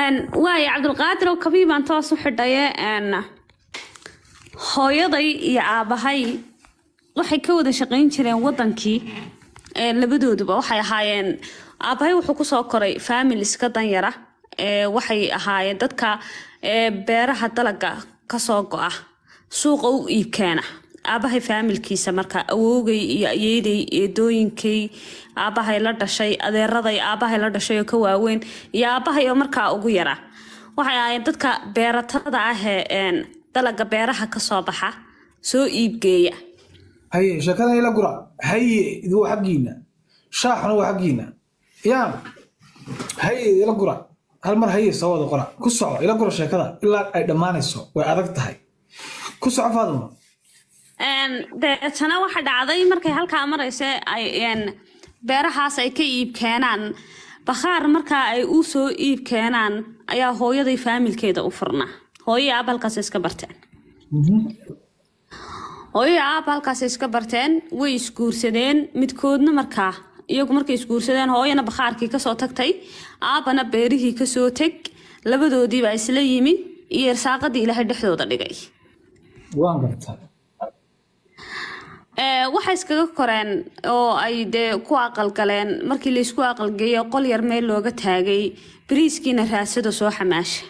waayo cabdulqaadir oo kabii baan toos u xidhaye hooyaday iyo aabahay waxay ka wada shaqayn jireen wadankii labadooduba waxay ahaayeen aabahay wuxuu kusoo koray faamil iska danyara waxay ahaayeen dadka beeraha dalaga kasoo go-a suuqa u iibkeena aabahay faamilkiisa marka awoogay iyo ayeeday eedooyinkay aabahay la dhashay adeeraday aabahay la dhashay oo ka waaweyn iyo aabahay oo markaa ugu yaraa waxay ahaayeen dadka beeratada ahee dalaga beeraha kasoo baxa soo iibgeeya haye sheekadan ila gura haye idu waa xaggiina shaaxuna waa xaggiina yaa haye ila gura hal mar haye soo wada qora ku soco ila gura sheekada ilaa ay dhammaanayso way adag tahay ku soco faaduma deetana waxa dhacday markay halkaa maraysa ay beerahaas ay ka iib keenaan bakhaar markaa ay u soo iib keenaan ayaa hooyaday faamilkeeda u furnaa hooyai aab halkaas iska barteen hooyai aab halkaas iska barteen way isguursadeen midkoodna markaa iyagu markay isguursadeen hooyana bakhaarkii kasoo tagtay aabana beerihii kasoo teg labadoodiibaa isla yimi iyo irsaaqadii ilaahay dhexdooda dhigay waan gartaa waxay iskaga koreen oo ay dee ku aqalgaleen markii laysku aqalgeeyo qol yar meel looga taagay bariiskiina raasada soo xamaasha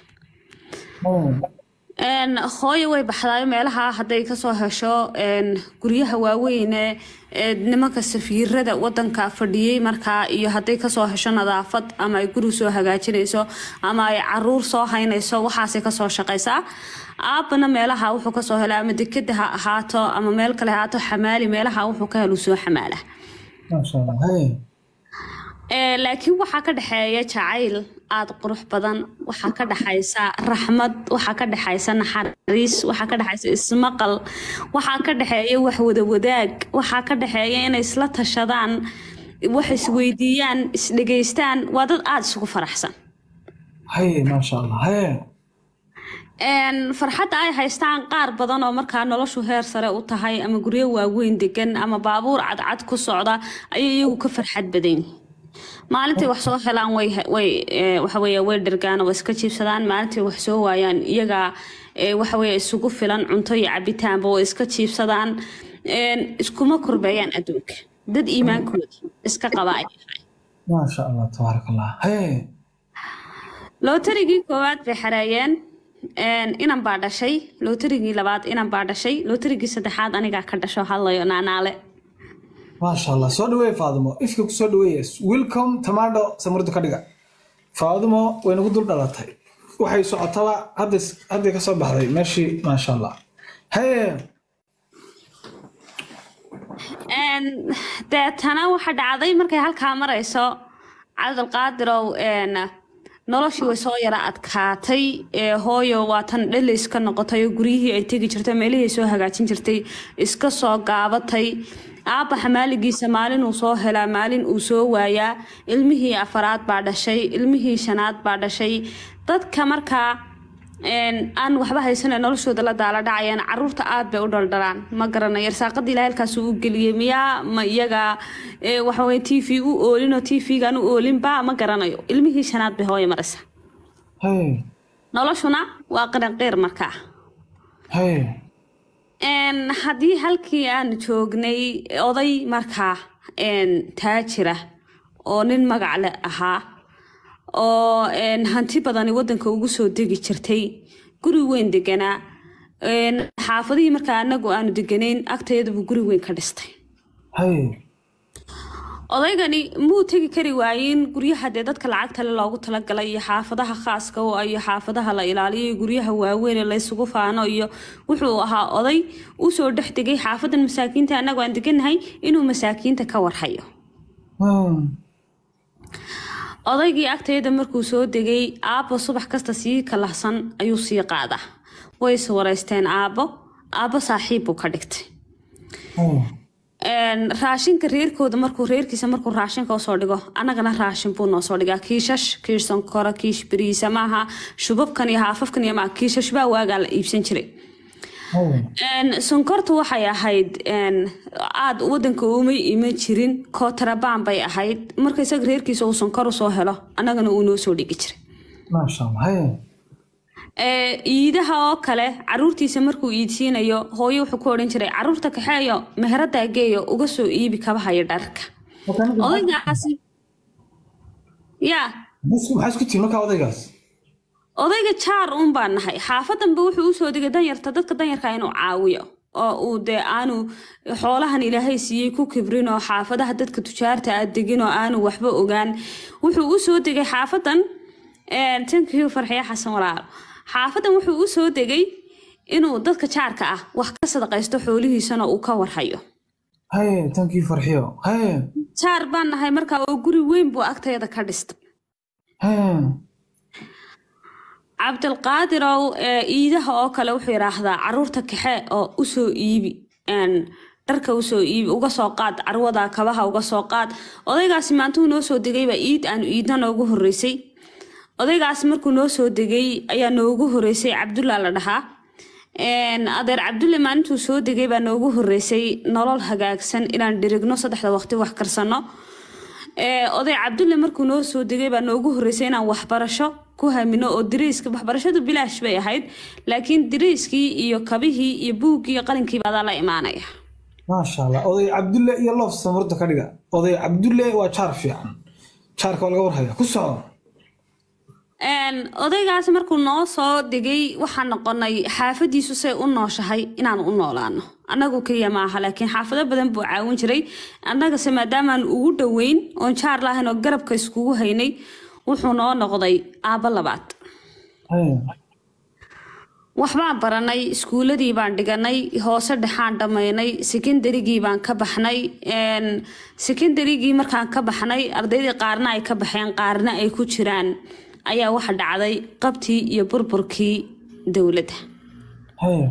hooyo way baxdaayo meelaha hadday kasoo hesho guryaha waaweyne nimanka safiirada wadanka fadhiyey markaa iyo hadday kasoo hesho nadaafad ama ay guri soo hagaajinayso ama ay caruur soo haynayso waxaasay kasoo shaqaysaa aabana meelaha wuxuu kasoo hela ama dekeda ha ahaato ama meel kale ahaato xamaali meelaha wuxuu ka helu soo xamaala laakiin waxaa ka dhexeeya jacayl aada qurux badan waxaa ka dhexaysa raxmad waxaa ka dhexaysa naxariis waxaa ka dhexaysa ismaqal waxaa ka dhexeeya wax wadawadaag waxaa ka dhexeeya inay isla tashadaan wax isweydiiyaan isdhegeystaan waa dad aada isugu faraxsan haye maasha allah haye farxadda ay haystaan qaar badan oo markaa noloshu heer sare u tahay ama guryo waaweyn degan ama baabuur cadcad ku socda ayay iyagu ka farxad badan yihiin maalintai wax soo helaan waxawey way dhergaan oo iska jiibsadaan maalintai wax soo waayaan iyagaa waxawey isugu filan cunto iyo cabitaanba oo iska jiibsadaan iskuma korbeeyaan adduunka dad iimaankooda iska qaba ay tahay maasha allah tabaarak allah haye lootarigii koowaad bay xareeyeen inan baa dhashay lootarigii labaad inan baa dhashay lootarigii saddexaad anigaa ka dhasho hadlayo naanaale maasha allah soo dhaweeye faadumo ifka ku soo dhaweeye welcome tamaadho samurdu ka dhiga faadumo way nagu dul dhalatay waxay socotaba hadday ka soo baxday meeshii maasha allah haye deetana waxa dhacday markay halkaa marayso cabdulqaadirow noloshii way soo yara adkaatay hooyo waa tan dhali iska noqotay oo guryihii ay tegi jirtay meelihii soo hagaajin jirtay iska soo gaabatay aabba xamaaligiisa maalin uu soo helaa maalin uu soo waayaa ilmihii afaraad baa dhashay ilmihii shanaad baa dhashay dadka markaa aan waxba haysana noloshooda la daala dhacayaan caruurta aad bay u dhaldhalaan ma garanayo irsaaqadii ilahay halkaasuu u geliyey miyaa ma iyaga waxaweye t v u oolinoo t v-gaan u oolinba ma garanayo ilmihii shanaad bay hooya maraysa noloshuna waa qiranqiir markaa haddii halkii aan joognay oday markaa taajira oo nin magacle ahaa oo hanti badani wadanka ugu soo degi jirtay guri weyn deganaa xaafadihii markaa anagu aanu deganayn agteedabuu guri weyn ka dhistay odaygani muu tegi kari waayin guryaha dee dadka lacagtale loogu talagalay iyo xaafadaha khaaska oo iyo xaafadaha la ilaaliyo iyo guryaha waaweyn laysugu faano iyo wuxuu ahaa oday usoo dhex degay xaafadan masaakiinta anagu aan deganahay inuu masaakiinta ka warhayo odaygii agteeda markuu soo degay aabbo subax kasta sii kalahsan ayuu sii qaadaa way is wareysteen aabbo aabbo saaxiib buu ka dhigtay raashinka reerkooda markuu reerkiisa markuu raashinka usoo dhigo annagana raashin buu noo soo dhigaa kiishash kiish sankora kiish beriisa maaha shubabkan iyo haafafkan iyo maa kiishash baa waagaa la iibsan jiray sonkortu waxay ahayd aada wadanka uma iman jirin kootarabaan bay ahayd marka isaga reerkiisa uu sonkor usoo helo annagana uu noo soo dhigi jiray maasha allah haye ee iidaha oo kale caruurtiisa markuu iidsiinayo hooyo wuxuu ku odhan jiray caruurta kaxeeyo meherada geeyo uga soo iibi kabaha iyo dharka Marka ninka- odaygaasi yaa Bas- maxaa isku tihi markaa odaygaas odayga jaar uun baan nahay xaafadanba wuxuu usoo digay danyarta dadka danyarka inuu caawiyo oo uu dee aanu xoolahan ilaahay siiyey ku kibrin oo xaafadaha dadka tujaarta aad degin oo aanu waxba ogaan wuxuu usoo degay xaafadan tankiyu farxiya xasan walaalo xaafadan wuxuu usoo degay inuu dadka jaarka ah wax ka sadaqaysto xoolihiisana uu ka warhayo haye tankii farxiyo haye jaar baan nahay markaa oo guri weyn buu agtayada ka dhistay haye cabdilqaadirow ee iidaha oo kale wuxuu yidhaahdaa caruurta kaxe oo usoo iibi een, dharka usoo iibi uga soo qaad carwada kabaha uga soo qaad odaygaasi maantuu noo soo degayba iid aanu iidna noogu horeysay odaygaasi markuu noo soo degay ayaa noogu horeysay cabdulla la dhahaa Een, adeer cabdulle maalintuu soo degay baa noogu horeysay nolol hagaagsan inaan dhirigno saddexda waqti wax karsano Ee, oday cabdulle markuu noo soo degay baa noogu horeysay inaan waxbarasho ku hamino oo dariiska waxbarashadu bilaash bay ahayd laakiin dariiskii iyo kabihii iyo buuggii iyo qalinkii baa la imaanaya maasha allah oday cabdulle iyo loof samurda ka dhiga oday cabdulle waa jaar fiican jaarka waa laga warhaya ku soco Een, odaygaas markuu noo soo degay waxaan noqonay xaafadiisu say u nooshahay inaan u noolaano annagu keliya maaha laakiin xaafado badan buu caawin jiray annagase maadaamaan ugu dhoweyn oon jaar lahayn oo garabka iskugu haynay wuxuu noo noqday aabbo labaad haye waxbaan baranay iskuuladii baan dhiganay hoose dhexaan dhammaynay sekondarigii baan ka baxnay Een, sekondarigii markaan ka baxnay ardaydii qaarna ay ka baxeen qaarna ay ku jiraan ayaa waxa dhacday qabtii iyo burburkii dowladda haye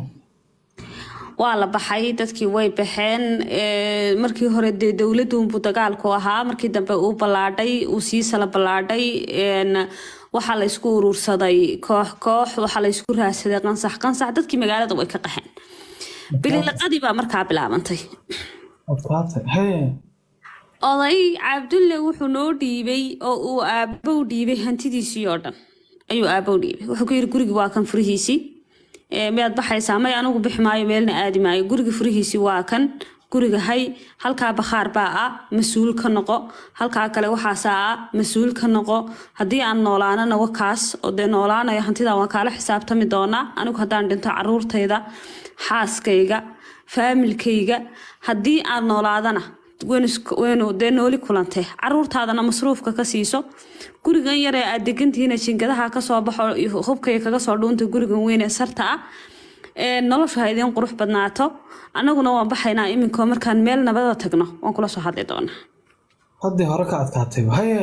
waa la baxay dadkii way baxeen Ee, markii hore dee dowladunbuu dagaalku ahaa markii dambe uu ballaadhay uu sii sala ballaadhay Een, waxaa la isku urursaday koox koox waxaa la isku raadsaday qansax qansax dadkii magaalada way ka qaxeen bililiqadii baa markaa bilaabantay adkaatay haye oday cabdulle wuxuu noo dhiibay oo uu aabow dhiibay hantidiisii oo dhan ayuu aabow dhiibay wuxuu ku yidhi gurigi waa kan furihiisii Ee, miyaad baxaysaa may anigu bixi maayo meelna aadi maayo guriga furihiisii waa kan guriga hay halkaa bakhaar baa ah mas-uul ka noqo halkaa kale waxaasaa ah mas-uul ka noqo haddii aan noolaanana wakaas oo dee noolaanayo hantida waan kaala xisaabtami doonaa anigu haddaan dhinto caruurtayda xaaskayga faamilkayga haddii aan noolaadana waynu isku- waynu dee nooli kulantay caruurtaadana masruufka ka siiso gurigan yar ee aad degantihiina jingadaha kasoo baxo iyo hubkaya kaga soo dhuunta gurigan weyn ee sarta ah Ee, noloshu ha idiin qurux badnaato annaguna waan baxaynaa iminkoo markaan meel nabada tagno waan kula soo hadli doonaa haddii hore ka adkaatay haye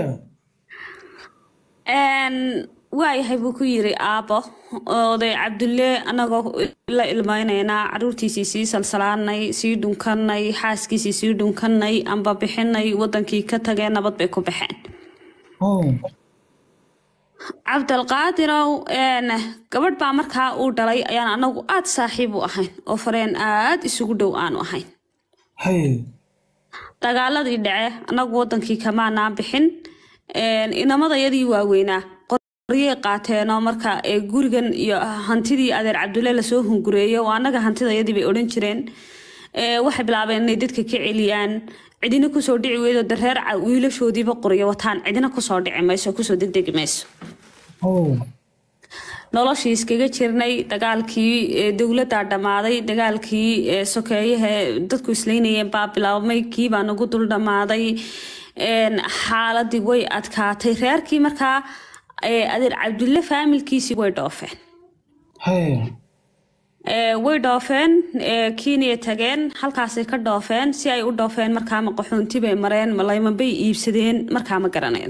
Een, waayahay buu ku yiri aabo oday cabdulle anagoo la ilmaynaynaa caruurtiisii sii salsalaanay sii dhunkanay xaaskiisii sii dhunkanay amba bixinay wadankii ka tageen nabad bay ku baxeen haye cabdalqaadirow een, gabadh baa markaa uu dhalay ayaan anagu aad saaxiib u ahayn oo fareen aad isugu dhow aanu ahayn haye dagaaladii dhace anagu wadankii kamaanaan bixin Een, inamadayadii waaweynaa qoryay qaateenoo marka ee gurigan iyo hantidii adeer cabdulle lasoo hungureeyo oo annaga hantidayadii bay odhan jireen Ee, waxay bilaabeen inay dadka ka celiyaan cidina kusoo dhici weydo dareer ca- wiilashoodiiba qoryo wataan cidina kusoo dhici mayso kusoo degdegi mayso haye noloshii iskaga jirnay dagaalkii ee, dowladdaa dhammaaday dagaalkii ee, sokeeyaha dadku islaynayeen baa bilaabmay kii baa nagu dul dhammaaday Een, xaaladii way adkaatay reerkii markaa ee, adeer cabdulle faamilkiisii way dhoofeen haye Ee, way dhoofeen ee, kenya tageen halkaasay ka dhoofeen si ay u dhoofeen markaa ma qaxoonti bay mareen ma layman bay iibsadeen markaa ma garanayno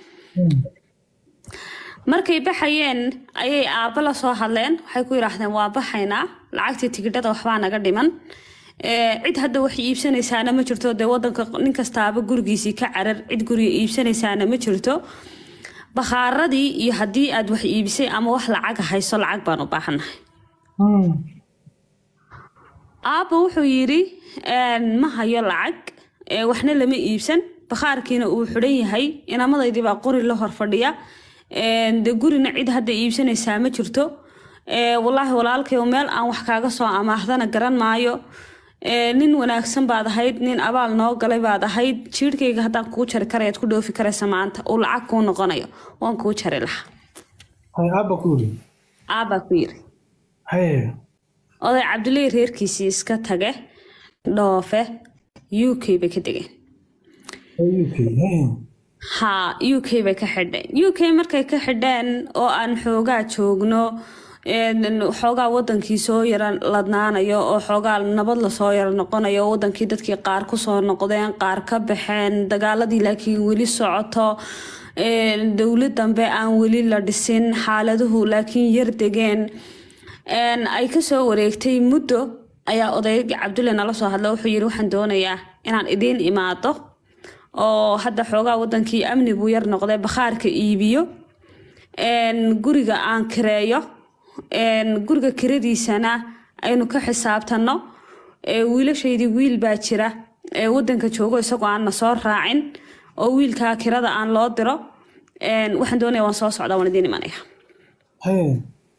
markay baxayeen ayay aabbo la soo hadleen waxay ku yidhaahdeen waa baxaynaa lacagtii tigidhada waxbaa naga dhiman Ee, cid hadda wax iibsanaysaana ma jirto dee wadanka nin kastaaba gurigiisii ka carar cid guriga iibsanaysaana ma jirto bakhaaradii iyo haddii aad wax iibisay ama wax lacaga hayso lacag baan u baahannahay aabba wuxuu yidhi "Een, ma hayo lacag ee, waxna lama iibsan bakhaarkiina uu xidhan yahay inamadaydii baa qori la hor fadhiya Een, dee gurina cid hadda iibsanaysaa ma jirto Ee, wallaahi walaalkayo meel aan wax kaaga soo amaahdana garan maayo Ee, nin wanaagsan baad ahayd nin abaal noo galay baad ahayd jiirhkayga haddaan kuu jari karayaad ku dhoofi karaysa maanta uu lacag kuu noqonayo waan kuu jari lahaa hay aabba ku yidhi aabbaa ku yiri haye oday cabdullaahi reerkiisii iska tage dhoofe u k bay ka degeen hay uk haye haa u k bay ka xidheen u k markay ka xidheen oo aan xoogaa joogno een, xoogaa wadankii soo yara ladnaanayo oo xoogaa nabad lasoo yara noqonayo oo wadankii dadkii qaar kusoo noqdeen qaar ka baxeen dagaaladii laakiin weli socoto een, dowlad dambe aan weli la dhisin xaaladuhu laakiin yar degeen een, ay kasoo wareegtay muddo ayaa odaygii cabdulle nala soo hadla wuxuu yiri waxaan doonayaa inaan idiin imaado oo hadda xoogaa wadankii amni buu yar noqday bakhaarka iibiyo een, guriga aan kireeyo een, guriga kiradiisana aynu ka xisaabtano ee, wiilashaydii wiil baa jira ee wadanka joogo isagoo aan na soo raacin oo wiilkaa kirada aan loo diro een, waxaan doonaya waan soo socdaa waan idiin imanaya haye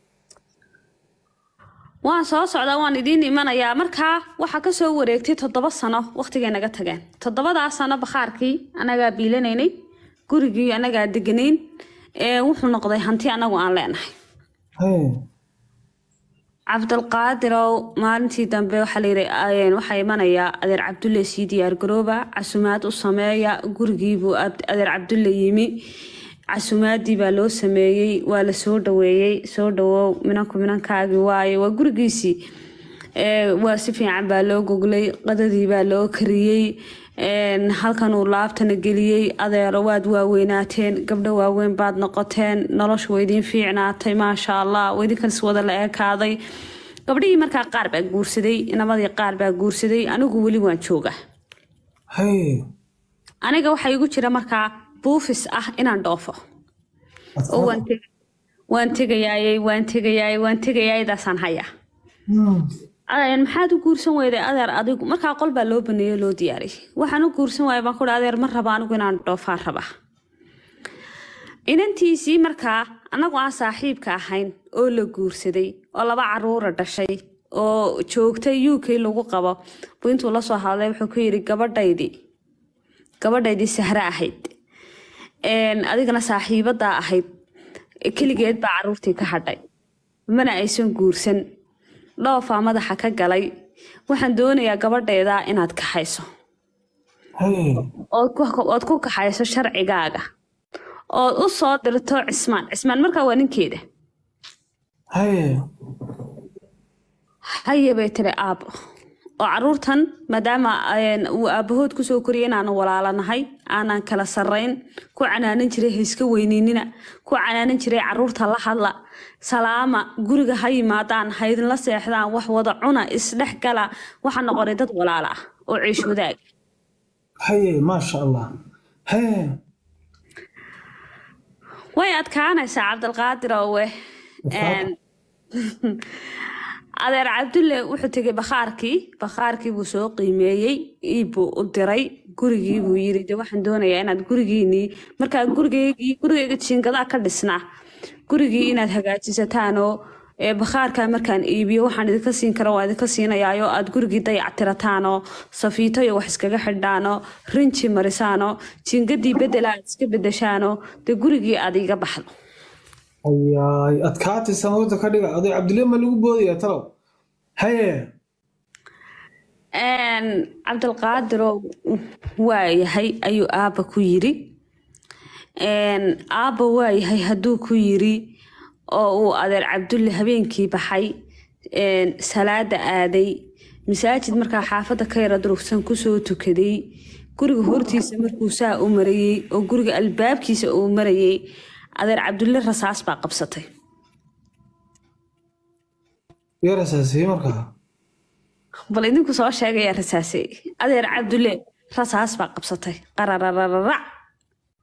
waan soo socdaa waan idiin imanayaa markaa waxaa kasoo wareegtay toddoba sano waqtigay naga tageen toddobadaa sano bakhaarkii anagaa biilanaynay gurigii anagaa deganayn ee wuxuu noqday hanti anagu aan leenahay haye cabdilqaadirow maalintii dambe waxaa layidhi ayeen waxaa imanayaa adeer cabdulle sii diyaargarooba casumaad u sameeya gurigiibuu ab- adeer cabdulle yimi casumaadii baa loo sameeyey waa la soo dhaweeyey soo dhawow minanku minankaagii waaye waa gurigiisii Ee, waa si fiican baa loo goglay qadadii baa loo kariyey Een, halkan uu laabtana geliyey adeero waad waaweynaateen gabdho waaweyn baad noqoteen noloshu waa idiin fiicnaatay maasha allah waa idinkaas wada la ekaaday gabdhihii markaa qaar baa guursaday inamadii qaar baa guursaday anigu weli waan jooga haye aniga waxaa igu jira markaa buufis ah inaan dhoofo oo waan teg- waan tegayaayey waan tegayaayey waan tegayaaydaasaan hayaa Hmm. adeer maxaad u guursan weyday adeer adigu markaa qol baa loo baneeyey loo diyaariyey waxaan u guursan waaya baan kuhi adeer ma raba anigu inaan dhoofaan rabaa inantiisii markaa annagu aan saaxiibka ahayn oo la guursaday oo laba caruura dhashay oo joogtay u k lagu qabo buu intuu la soo hadlay wuxuu ku yidhi gabadhaydii gabadhaydii sahre ahayd Een, adigana saaxiibadaa ahayd keligeed baa caruurtii ka hadhay mana aysan guursan dhoofaa madaxa ka galay waxaan doonayaa gabadheeda inaad kaxayso haye ood ku- ood ku kaxayso sharcigaaga ood u soo dirto cismaan cismaan markaa waa ninkeeda haye haye bay tiri aabo oo caruurtan maadaama een, uu aabahood kusoo koriyay inaanu walaalanahay aanan kala sarrayn ku canaanan jiray hayska weyniinina ku canaanan jiray caruurta la hadla salaama guriga ha yimaadaan ha idinla seexdaan wax wada cuna isdhex gala waxaa noqonay dad walaala ah oo ciish wadaag haye maasha allah haye way adkaanaysaa cabdilqaadir owe Een, adeer cabdulle wuxuu tegay bakhaarkii bakhaarkii buu soo qiimeeyey iibbuu u diray gurigii buu yiri de waxaan doonayaa inaad gurigiinii markaa gurigeygii gurigeyga jiingadaa ka dhisnaa gurigii inaad hagaajisataanoo ee bakhaarkaa markaan iibiyo waxaan idinka siin kara waa idinka siinayaayoo aad gurigii dayactirataanoo safiito iyo wax iskaga xidhaanoo rinji marisaanoo jiingadii bedela aad iska bedeshaanoo dee gurigii aad iga baxdo ayaay adkaatay samawada ka dhiga oday cabdille ma lagu boodaya talow haye Een, cabdilqaadirow waayahay ayuu aabba ku yiri Een, aabba waayahay hadduu ku yiri oo uu adeer cabdulle habeenkii baxay een, salaada aaday masaajid markaa xaafadda ka yara durugsan kusoo tukaday guriga hortiisa markuu saa u marayey oo guriga albaabkiisa uu marayey adeer cabdulle rasaas baa qabsatay yaa rasaasiyey markaa bal idinku soo sheegaya rasaasay adeer cabdulle rasaas baa qabsatay qararararac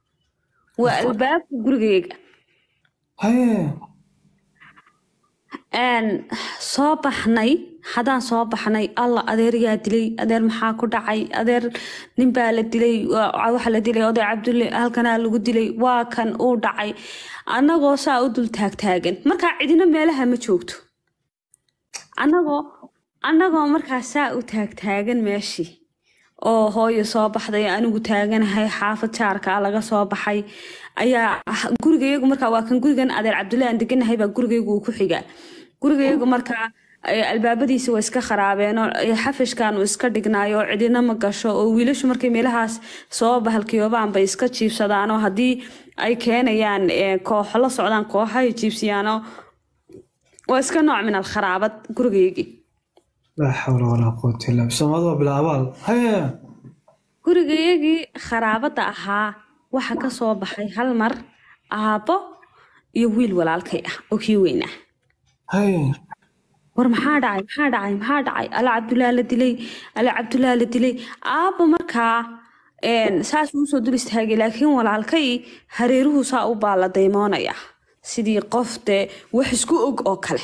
waa albaabka gurigeyga haye een, soo baxnay haddaan soo baxnay alla adeeryaa dilay adeer maxaa ku dhacay adeer ninbaa la dilay waa- waxa la dilay oday cabdulle halkanaa lagu dilay waa kan uu dhacay annagoo saa u dul taagtaagan markaa cidina meelaha ma joogto annagoo annagoo markaa saa u taagtaagan meeshii oo hooyo soo baxday anigu taaganahay xaafad jaarka laga soo baxay ayaa gurigayagu markaa waa kan gurigan adeer cabdulle aan deganahay baa gurigaygu uu ku xigaa gurigayagu markaa eh, albaabadiisa waa iska kharaabeenoo eh, xafishkan uu iska dhignaayo oo cidina ma gasho oo wiilashu markay meelahaas soo bahalkiyoobaan bay iska jiibsadaanoo haddii ay keenayaan eh, kooxo la socdaan kooxahay jiibsiyaanoo waa iska nooc min alkharaabad gurigaygii laa xawla walaa quwata illa billah soomaalida waa bilaa abaal haye gurigayagii kharaabadda ahaa waxa ka soo baxay hal mar aabbo iyo wiil walaalkay ah oo kii weynaa haye war maxaa dhacay maxaa dhacay maxaa dhacay ala cabdullah la dilay ala cabdullah la dilay aabba markaa een, saas uu soo dul istaagay laakiin walaalkay hareeruhu saa u baa la daymoonaya sidii qof dee wax isku og oo kale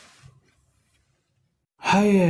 haye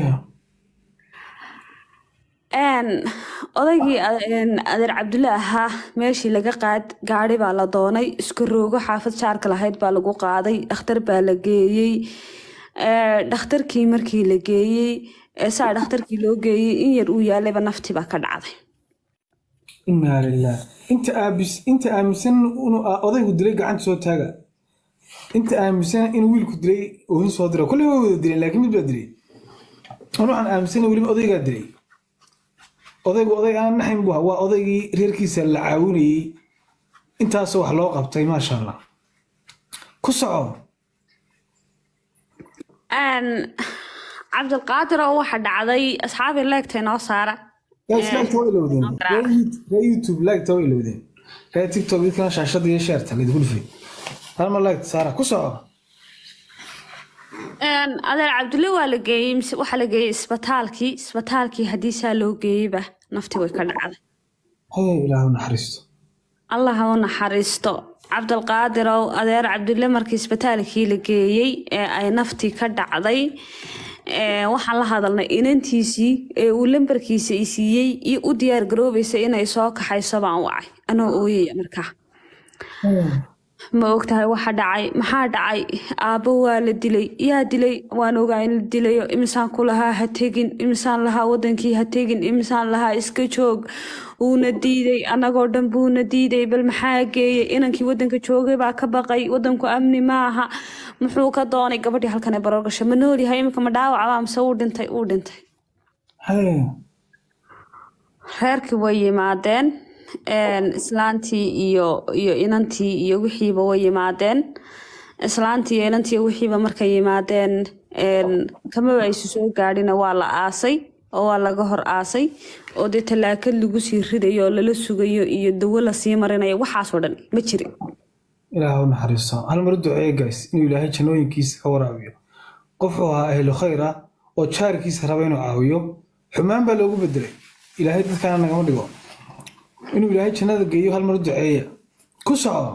Een, odaygii a- een, adeer cabdulle ahaa meeshii laga qaad gaari baa la doonay isku roogo xaafad jaarka lahayd baa lagu qaaday dhakhtar baa la geeyey Ee, dhakhtarkii markii la geeyey ee saa dhakhtarkii loo geeyey in yar uu yaalayba naftii baa ka dhacday inaa lilah inta aabis inta aaminsan inuu a- odaygu dilay gacanta soo taaga inta aaminsan inuu wiilku dilay oohin soo dira kulli waa wada dileen laakiin mid baa dilay an waxaan aaminsanay weliba odaygaa dilay odaygu oday aan naxayn bu ahaa. waa odaygii reerkiisa la caawinayey intaasoo wax loo qabtay maasha allah ku soco Een, cabdilqaadir oo waxa dhacday asxaabii leegtay noo saara Guys, like waa ilowdeen garaac. ree youtube like waa ilowdeen ree tiktok dadkana shaashada iyo sheerta laydinku dhufay halma like saara ku soco Een, adeer cabdulle waa la geeyey mise waxaa la geeyey isbitaalkii isbitaalkii haddii saa loo geeyeyba naftii way ka dhacday haye ilaahu naxariisto allah ha u naxariisto cabdilqaadirow adeer cabdulle markii isbitaalkii la geeyey ee ay naftii ka dhacday ee, waxaan la hadalnay inantiisii ee uu lambarkiisa i siiyey iyo u diyaar garoobaysa inay soo kaxayso baan wacay anoo ooyaya markaa ma ogtahay waxa dhacay maxaa dhacay aabbo waa la dilay yaa dilay waan ogaa in la dilayo imisaan ku lahaa ha tegin imisaan lahaa wadankii ha tegin imisaan lahaa iska joog wuuna diiday annagoo dhan buuna diiday bal maxaa geeyey inankii wadanka joogay baa ka baqay wadanku amni maaha muxuu ka doonay gabadhii halkan ee baroor gashay ma noolyahay iminka ma dhaawacbaa mise uu dhintay uu dhintay haye reerkii way yimaadeen een, islaantii iyo iyo inantii iyo wixiiba way yimaadeen islaantii iyo inantii iyo wixiiba markay yimaadeen een, kamaba aysu soo gaadhina waa la aasay oo waa laga hor aasay oo dee tallaakad lagu sii ridayo oo lala sugayo iyo dawo lasii marinayo waxaasoo dhan ma jirin ilaahu naxariisto hal mar u duceeye guys inuu ilaahay jannooyinkiisa ka waraabiyo qofuu ahaa ahlu khayr ah oo jaarkiisa raba inuu caawiyo xumaan baa loogu bedelay ilaahay dadkaana nagama dhigo inuu ilaahay jannada geeyo hal mar u duceeya ku soco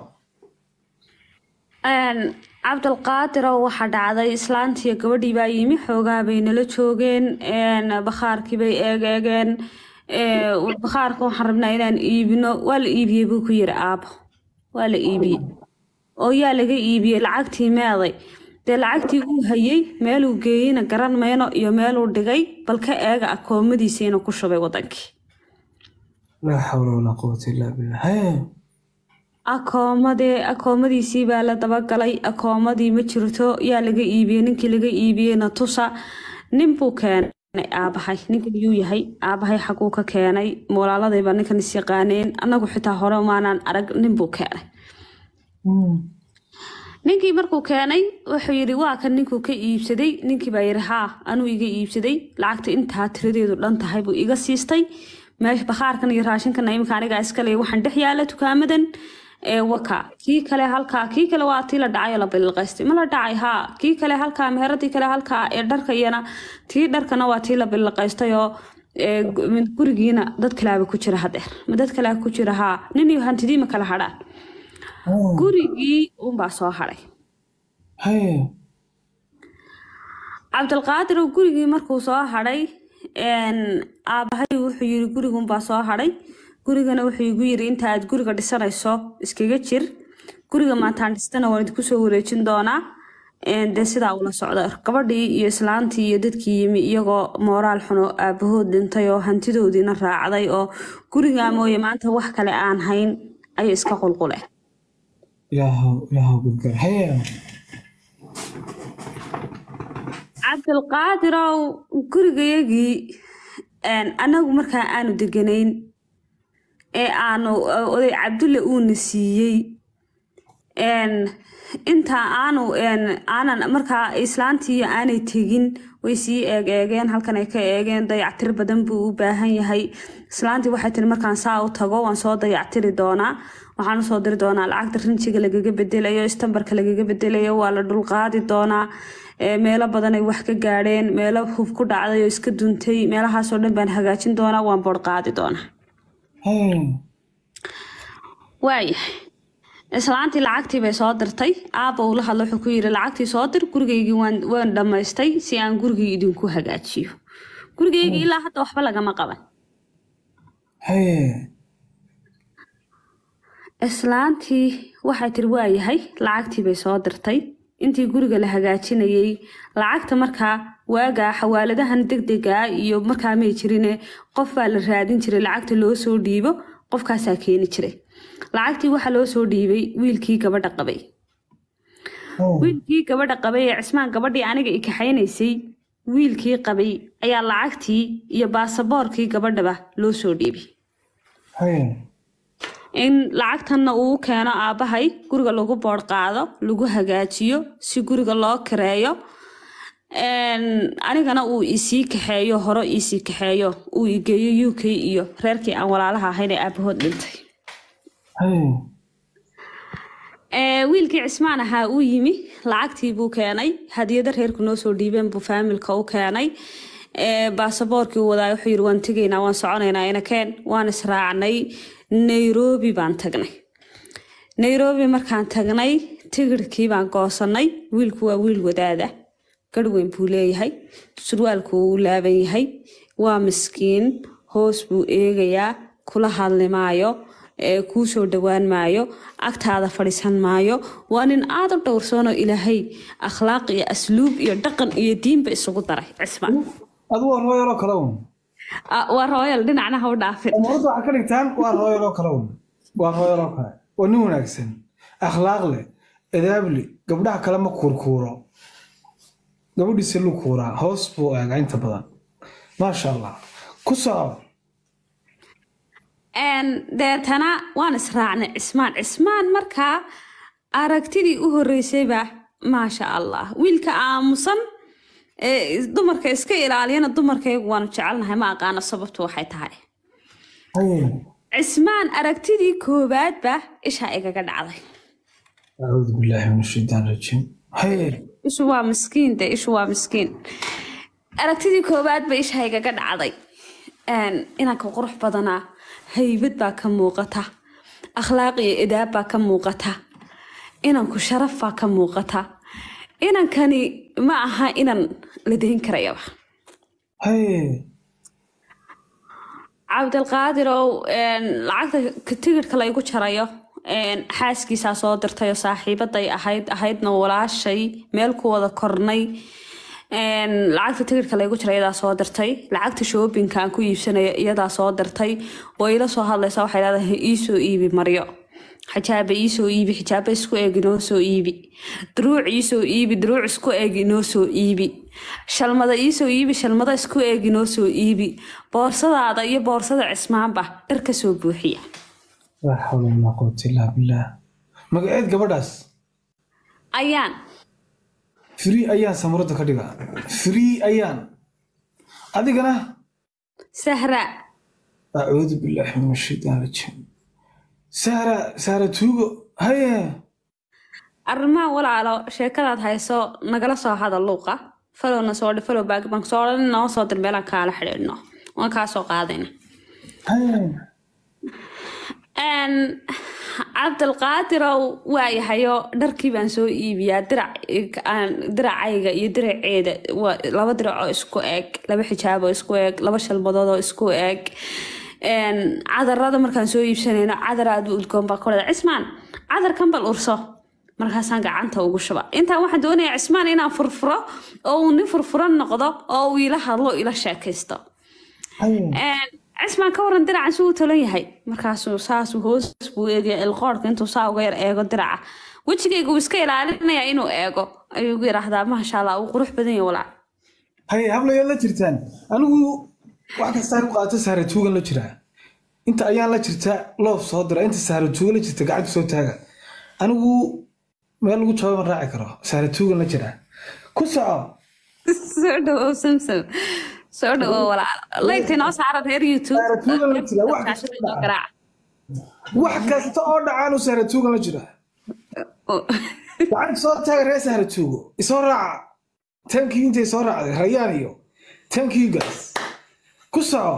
Een, cabdilqaadirow waxaa dhacday islaantiiyo gabadhii baa yimi xoogaa bay nala joogeen een, bakhaarkii bay eegeegeen ee, bakhaarka waxaan rabnaa inaan iibino waa la iibiyey buu ku yiri aabo waa la iibiyey oo yaa laga iibiyey lacagtii meeday dee lacagtii uu hayey meeluu geeyeyna garan mayno iyo meeluu dhigay bal ka eega akoomadiisiina ku shubay wadankii laa xawla walaa quwata illaa billah haye akoomadee akoomadiisii baa la dabagalay akoomadii ma jirto yaa laga iibiyey ninkii laga iibiyeyna tusa nin buu keenay aabahay ninkan yuu yahay aabahay xaguu ka keenay walaaladayba ninkan is yaqaaneen annagu xitaa hore maanaan arag nin buu keenay ninkii markuu keenay wuxuu yidhi waa kan ninkuu ka iibsaday ninkii baa yidhi haa anuu iga iibsaday lacagta intaa tiradeedu dhan tahay buu iga siistay meesha bakhaarkan iyo raashinkan imika anigaa iskale waxaan dhex yaala dukaamadan ee waka kii kale halkaa kii kale waa tii la dhacay oo la bililqaystay ma la dhacay haa kii kale halkaa meheradii kale halkaa ee dharka iyana tii dharkana waa tii la bililqaystay oo ee, gu- mid gurigiina dad kalaaba ku jira hadeer ma dad kalea ku jira haa nin iyo hantidii ma kala hadhaan gurigii unbaa soo hadhay haye cabdilqaadir oo gurigii markuu soo hadhay aabahay wuxuu yiri gurigunbaa soo hadhay gurigana wuxuu igu yiri inta aad guriga dhisanayso iskaga jir guriga maataan dhistana waan idinku soo wareejin doonaa dee sidaa ula socda gabadhii iyo islaantii iyo dadkii yimi iyagoo mooraal xuno aabahood dhintay oo hantidoodiina raacday oo gurigaa mooye maanta wax kale aan hayn ayay iska qulqule ilaahow ilaahow gudgar haye cabdilqaadirow gurigayagii annagu markaa aanu deganayn ee aanu oday cabdulle uuna siiyey intaa aanu aanan markaa islaantii aanay tegin way sii eeg eegeen halkan ay ka eegeen dayactir badan buu u baahan yahay islaantii waxay tiri markaan saa u tago waan soo dayactiri doonaa waxaan usoo diri doonaa lacagta rinjiga lagaga bedelayo istambarka lagaga bedelayo waa la dhulqaadi doonaa meelo badan ay wax ka gaadheen meelo hub ku dhacday oo iska duntay meelahaasoo dhan baan hagaajin doonaa waan boodhqaadi doonaa waayahay islaantii lacagtii bay soo dirtay aabba uu la hadla wuxuu ku yiri lacagtii soo dir gurigaygii waan dhammaystay si aan gurigii idinku hagaajiyo gurigaygii ilaa hadda waxba lagama qaban islaantii waxay tiri waayahay lacagtii bay soo dirtay intii guriga la hagaajinayay lacagta markaa waagaa xawaaladahan degdegaa iyo markaa may jirine qof baa la raadin jiray lacagta loo soo dhiibo qofkaasaa keeni jiray lacagtii waxaa loo soo dhiibay wiilkii gabadha qabay wiilkii gabadha qabay ee cismaan gabadhii aniga i kaxaynaysay wiilkii qabay ayaa lacagtii iyo baasaboorkii gabadhaba loo soo dhiibay in lacagtanna uu keeno aabbahay guriga lagu boodh qaado lagu hagaajiyo si guriga loo kareeyo anigana uu isii kaxeeyo hore isii kaxeeyo uu igeeyo u k iyo reerkii aan walaalaha ahayn ee aabahood dhintay wiilkii cismaan ahaa uu yimi lacagtii buu keenay hadiyada reerku noo soo dhiibeen buu faamilka u keenay baasaboorkii uu wadaa wuxuu yiri waan tegaynaa waan soconaynaa inakeen waan israacnay nairobi baan tagnay nairobi markaan tagnay tigirhkii baan goosanay wiilku waa wiil wadaada garhweyn buu leeyahay surwaalku uu laaban yahay waa miskiin hoos buu eegayaa kula hadli maayo kuu soo dhowaan maayo agtaada fadhiisan maayo waa nin aada u dhowrsoonoo ilaahay akhlaaq iyo asluub iyo dhaqan iyo diinba isugu daray cismaan adu waa rooyaloo kale un waa rooyal dhinacna ha u dhaafin umarada waxaa ka dhigtaan waa rooyaloo kale un waa rooyaloo kale waa nin wanaagsan akhlaaq leh edaab leh gabdhaha kale ma kuurkuuro gabadhiisa lu kuuraa hoos buu eegaa inta badan maasha allah ku soco deetana waan israacnay cismaan cismaan markaa aragtidii u horreysayba maasha allah wiilka aamusan dumarka iska ilaaliyana dumarkaygu waanu jecelnahay ma aqaano sababtu waxay tahay cismaan aragtidii koowaadba ishaa igaga dhacday acuudu billaahi min ashaytaan rajiim ishu waa miskiin de ishu waa miskiin aragtidii koowaadba ishaa igaga dhacday inanka qurux badanaa haybad baa ka muuqata akhlaaq iyo edaab baa ka muuqata inanku sharaf baa ka muuqata inankani ma aha inan la dayn karayaba cabdilqaadirow lacagta tigidhka laygu jarayo xaaskiisaa soo dirtay oo saaxiibaday ahayd ahaydna walaashay meel ku wada kornay lacagta tigidhka laygu jira iyadaa soo dirtay lacagta shoobinka aan ku iibsanaya iyadaa soo dirtay way ila soo hadlaysaa waxay leedahay iisoo iibi maryo xijaaba iisoo iibi xijaaba isku eeg inoo soo iibi duruuc iisoo iibi duruuc isku eeg inoo soo iibi shalmada iisoo iibi shalmada isku eeg inoo soo iibi boorsadaada iyo boorsada cismaanba dhar ka soo buuxiya laa xawla walaa quwata illaa billaah magaceed gabadhaas ayaan free ayaan samuradda ka dhiga free ayaan adigana sahra acuudu billaahi min ashaytaan rajiim sahra sahra tuugo haye arrimaha walaalo sheekadaad hayso nagala soo hada luuqa falowna soo dhi falow baag baan soo odhan noo soo dir meelaan kaala xidhiidhno waan kaa soo qaadayna haye Een, cabdilqaadirow waayahayo dharkii baan soo iibiyaa dirac aan- diracayga iyo diraceeda waa laba dirac oo isku eg laba xijaab oo isku eg laba shalmadood oo isku eg Een, cadarada markaan soo iibsanayno cadar aad u udgoon baa ku dhada cismaan cadarkan bal urso markaasaan gacanta ugu shuba intaa waxaan doonayaa cismaan inaan furfuro oo uu nin furfuran noqdo oo uu ila hadlo ila sheekaysto haye Een, cismaan ka waran diracan si uu talan yahay markaasuu saasuu hoos buu eegaya ilqoorka intuu saa uga yar eego diraca wejigayga uu iska ilaalinaya inuu eego ayuu ugu yidhaahdaa maasha allah uu qurux badan yahay walaac haye hablayaad la jirtaan anigu wax kastaan u qaato saaratuugan la jiraa inta ayaan la jirta loof soo dira inta saaratuugan la jirta gacanta soo taaga anigu meel lagu jawaab ma raaci karo saaratuugan la jiraa ku soco soo dhawow samsam soo dhawow walaal laygta inoo saaran reer youtube Saaratuugan la jira, wax kasta Inoo garaac. wax kasta oo dhacaanu saaratuugan la jiraa Oo. gacanta soo taaga reer saaratuugo isoo raaca tankii intay soo raacday rayaan iyo tankii gaas ku soco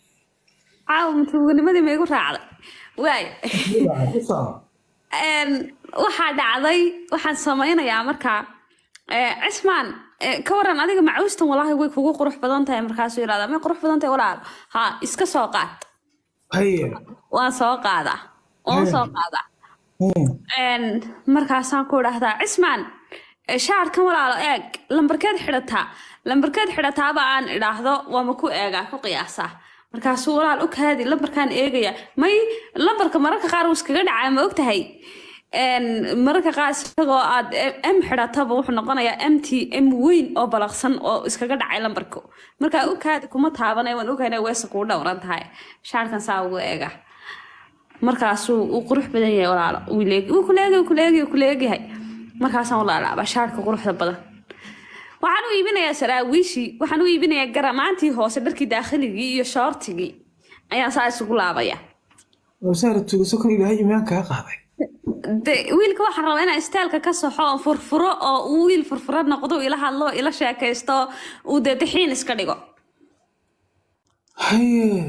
caawa matuugnimadii ma igu raacday waay ku soco Een, waxaa dhacday waxaan samaynayaa markaa ee, cismaan ee, ka waran adiga macuustan walaahi way kugu qurux badan tahay markaasuu yidhahdaa may qurux badan tahay walaal ha iska soo qaad haye waan soo qaadaa waan soo qaadaa Hmm. Een, markaasaan ku idhaahdaa cismaan ee, shaarkan walaalo eeg lambarkeed xidhataa lambarkeed xidhataaba aan idhaahdo waama ku eegaa ku qiyaasaa markaasuu walaal u kaadi lambarkaan eegaya may lambarka mararka qaar uu iskaga dhacaa ma ogtahay Een, mararka qaar isagoo aad m xidhataba wuxuu noqonayaa m t m weyn oo balaqsan oo iskaga dhacay lambarku markaa u kaadi kuma taabanay waan ogahay inay weesa kuu dhowran tahay shaarkan saa ugu eega markaasuu uu qurux badan yahay walaalo wuu leeg- wuu kuleegi wuu kuleegi wuu kuleegyahay markaasaan walaalaaba shaarka quruxda badan waxaan u iibinayaa saraawiishii waxaan u iibinayaa garamaantii hoose dharkii daakhiligii iyo shoortigii ayaan saa isugu laabaya oo saaratuugo sokon ilaahay imaan kaa qaaday de wiilka waxaan rabaa inaan istaalka ka soxo oo furfuro oo uu wiil furfuro noqdo ila hadlo ila sheekaysto uu dee dixiin iska dhigo haye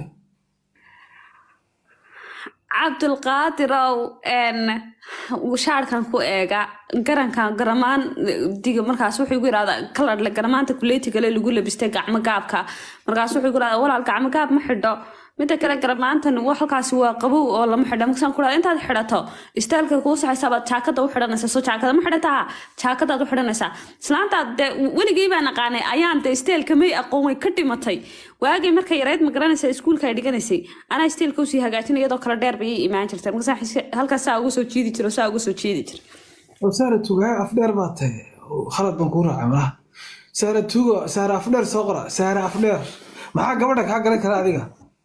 cabdulqaadirow n shaarkan ku eega garankan garamaan diga markaas wuxuu igu yirahdaa kaladhle garamaanta kuleetigale lagu labistay gacmo gaabka markaas wuxuu igu yirahdaa walaal gacmo gaab ma xidho mida kale garamaantan wa- halkaasi waa qabow oo lama xidho markaasaan ku dhaha intaad xidhato istaalka kuu saxaysaa baad jaakada u xidhanaysaa soo jaakada ma xidhataa jaakadaad u xidhanaysaa islaantaad dee weligay baan aqaanay ayaan dee isteelka may aqoon way ka dhimatay waagay markay yareyd ma garanaysa iskuulka ay dhiganaysay anaa isteelka usii hagaajin iyadoo kale dheer bay ii imaan jirtay markaas halkaas saa uga soo jiidi jiro saa uga soo jiidi jira oo saaratuugo haa afdheer baa tahay oo khalad baan kuu raacay malaha saaratuugo saare afdheer soo qora saare afdheer maxaa gabadha kaa galan kara adiga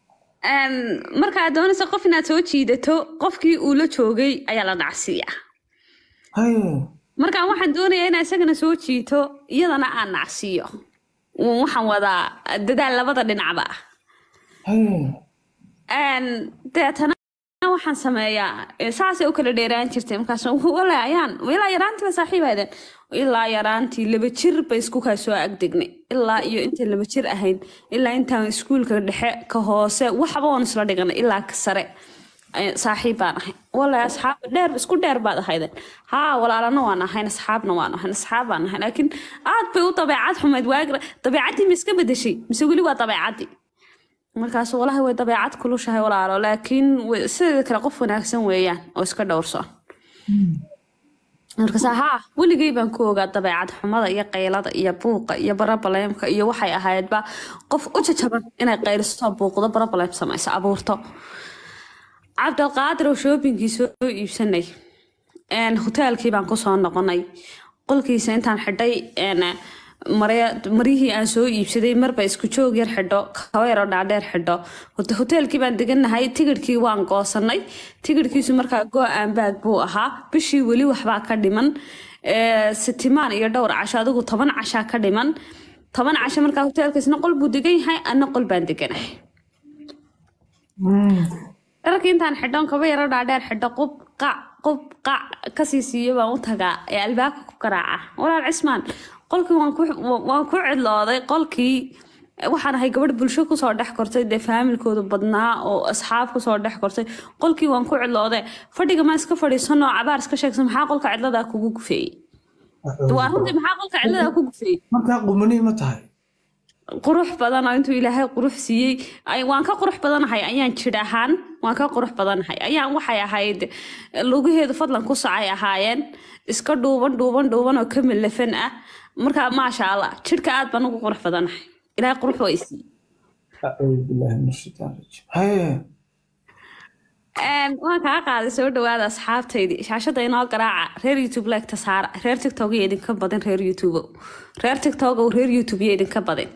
markaad doonaysa qof inaad soo jiidato qofkii uu la joogay ayaa la nacsiiyaa haye markaan waxaan doonayaa inaa isagana soo jiito iyadana aan nacsiiyo waxaan wadaa dadaal labada dhinacba ah haye Een, deetana waxaan sameeyaa eh, saasay u kala dheeraan jirtay markaas wala ayaan ilaa yaraantii ba saaxiib ahaydeen ilaa yaraantii laba jir bay isku kaa soo agdegnay ilaa iyo intay laba jir ahayd ilaa intaan iskuulka dhexe ka hoose waxba waan isla dhiganay ilaa ka sare eh, saaxiib baan ahay wala asxaab dheer isku dheer baad ahaydeen haa walaalana waan ahayn asxaabna waan ahayn asxaab baan ahay laakiin aad bay u dabeecad xumayd waagira dabeecaddii ma iska bedeshay mise weli waa dabeecaddii markaas walahi way dabeecad kulushahay walaalo laakiin way- sideeda kale qof wanaagsan weeyaan oo iska dhowrsoon markaas haa weligay baan ku ogaa dabeecad xumada iyo qaylada iyo buuqa iyo barabaleemka iyo waxay ahaydba qof u jajaban inay qayliso buuqdo barabaleem samayso abuurto cabdilqaadir oo shoobingii soo iibsanay een, hoteelkii baan kusoo noqonay qolkiisa intaan xidhay een, marya- maryihii aan soo iibsaday marba isku joog yar xidho kaba yaroo dhaadheer xidho Hote- hoteelkii baan deganahay tigidhkii waan goosanay tigidhkiisu markaa go-aan baag buu ahaa bishii weli waxbaa ka dhiman Ee, sitimaan iyo dhowr casho adigu toban cashaa ka dhiman toban casho markaa hoteelkiisna qol buu degan yahay ana qol baan deganahay dharkii intaan xidhon kaba yaro dhaadheer xidho qub qac qub qac kasii siiyo baan u tagaa ee albaabka ku garaaca walaal cismaan qolkii waan ku waan ku cidlooday qolkii waxaan ahay gabadh bulsho kusoo dhex kortay dee faamilkooda badnaa oo asxaab kusoo dhex kortay qolkii waan ku cidloode fadhiga ma iska fadhiisano cabaar iska sheegsan maxaa qolka cidladaa kugu gufeeyey waa runtii maxaa qolka cidladaa ku gufeeyey markaa qumani ma tahay qurux badan oo intuu ilaahay qurux siiyey ay- waan ka qurux badanahay ayaan jidh ahaan waan ka qurux badanahay ayaan waxay ahayd lugaheedu fadlan ku sacay ahaayeen iska dhuuban dhuuban dhuuban oo ka milafan ah marka maasha allah jidhka aad baan ugu qurux badanahay ilaahay qurux waa isiiyey acuudu billahi min ashaitaan rajiim haye Een, waan kaa qaaday soo dhawaada asxaabtaydii shaashada inoo garaaca reer youtube leegta saara reer tiktok iyo idinka badan reer youtube reer tiktok reer youtube iyo idinka badan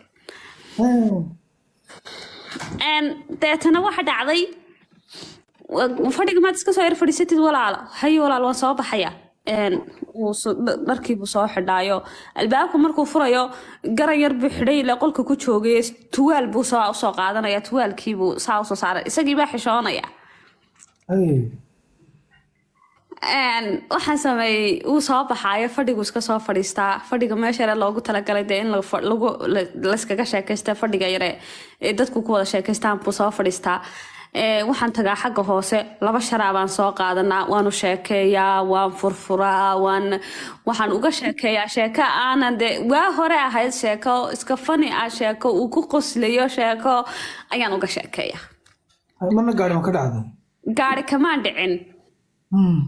Een, deetana waxa dhacday wa- fadhiga maad iska soo yar fadhiisatid walaalo haye walaal waan soo baxaya Een, wuu so- dh- dharkiibuu soo xidhaayo albaabka markuu furayo garan yar buu xidhay ilaa qolka ku joogay tuwaal buu soo usoo qaadanaya tuwaalkiibuu saa usoo saaray isagii baa xishoonaya haye Een, waxaan sameeyey uu soo baxaayo fadhigu iska soo fadhiistaa fadhiga meesha yare loogu talagalay dee in la fa- lagu la- layskaga sheekaysta fadhiga yare ee dadku ku wada sheekaystaan buu soo fadhiistaa Ee, waxaan tagaa xagga hoose laba sharaa baan soo qaadanaa waanu sheekeeyaa waan furfuraa waan waxaan uga sheekeeyaa sheeko aanan de waa hore ahayd sheeko iska fani ah sheeko uu ku qoslayo sheeko ayaan uga sheekeeyaa marna gaari ma ka dhacday gaari kamaan dhicin Hmm.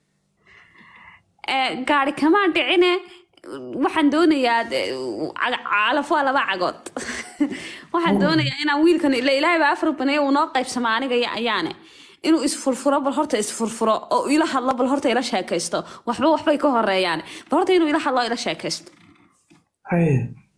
Ee, gaari kamaan dhicine waxaan doonayaa de- ca- calaf waa laba cagood waxaan doonayaa inaan wiilkan ila ilaahay baa afar baneeye uu noo qaybsama aniga iyo ayaane inuu isfurfuro bal horta isfurfuro oo ila hadlo bal horta ila sheekaysto waxba waxbay ka horeeyaan bal horta inuu ila hadlo oo ila sheekaysto haye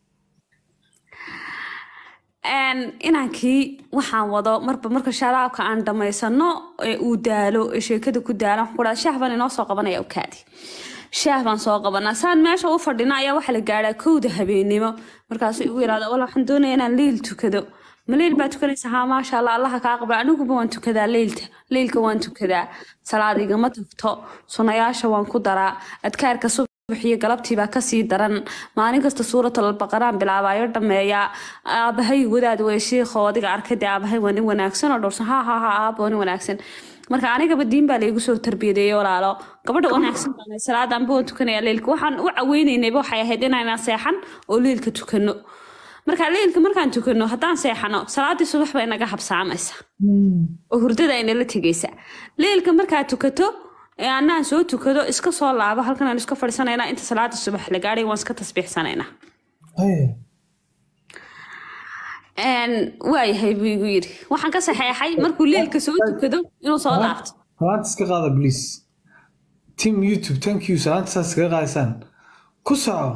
Een, inankii waxaan wado marba marka sharaabka aan dhamaysano ee uu daalo ee sheekada ku daalo waxaan ku dhaha shaah baan inoo soo qabanaya okaadi shaah baan soo qabanaa saan meesha u fadhina ayaa waxaa la gaadhaa kowda habeenimo markaasuu igu yidhahda wal waxaan doonaya inaan leyl tukado ma leyl baa tukanaysa haa maasha allah allaha kaa qabla aniguba waan tukadaa leylta leylka waan tukadaa salaad igama tagto sunayaasha waan ku daraa adkaarka subaxiyo galabtii baa kasii daran maalin kasta suuratul baqaraan bilaabayo dhameeyaa aabahay wadaad wey shiikho adiga arkay dee aabahay waa nin wanaagsan oo dhowrsan ha ha ha aaba waa nin wanaagsan marka anigaba diin baa laygu soo tarbiyadeeyey walaalo gabadha wanaagsan baan ahay, salaad anba waan tukanaya leylka waxaan u caweynaynayba waxay ahayd inaan seexan oo leylka tukano marka leylka markaan tukano haddaan seexano salaadii subax bay naga habsaamaysa oo hurdada ay nala tegaysa leylka markaad tukato ee anaan soo tukado iska soo laabo halkan aan iska fadhiisanaynaa inta salaada subax la gaadhay waan iska tasbiixsanaynaa haye Een, waayahay buu igu yidhi waxaan ka saxeexay markuu leylka soo tukado inuu soo laabto salaanta iska qaada please team youtube thank you salaanta saas iskaga qaadaysaan ku soco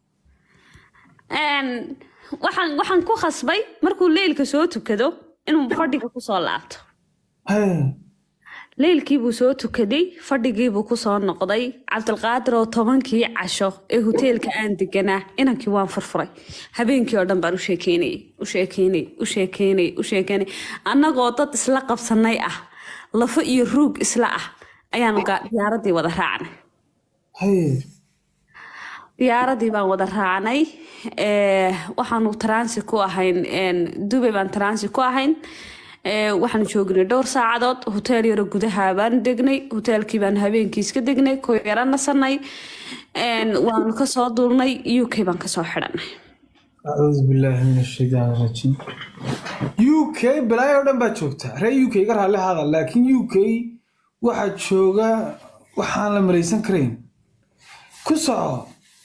Een, waxaan waxaan ku khasbay markuu leylka soo tukado inuu fadhiga kusoo laabto haye leylkii buu soo tukaday fadhigii buu kusoo noqday cabdilqaadir oo tobankii casho ee hoteelka aan deganaa inankii waan furfuray habeenkii oo dhan baan u sheekeynayay u sheekeynayay u sheekeynayay u sheekeynayay annagoo dad isla qabsanay ah lafo iyo ruug isla ah ayaanu ga- diyaaradii wada raacnay haye diyaaradii baan wada raacnay ee, waxaanu taransi ku ahayn een, dubay baan taransi ku ahayn ee, waxaanu joognay dhowr saacadood hoteel yaro gudaha baan degnay hoteelkii baan habeenkii iska degnay ku yaro nasanay een, waanu kasoo duulnay u k baan kasoo xidhanay acuudu billaahi min ashaytaan rajiim u k balaayo oo dhan baa joogta reer u k iga raalli haada laakiin u k waxaa jooga waxaan la maraysan karayn ku soco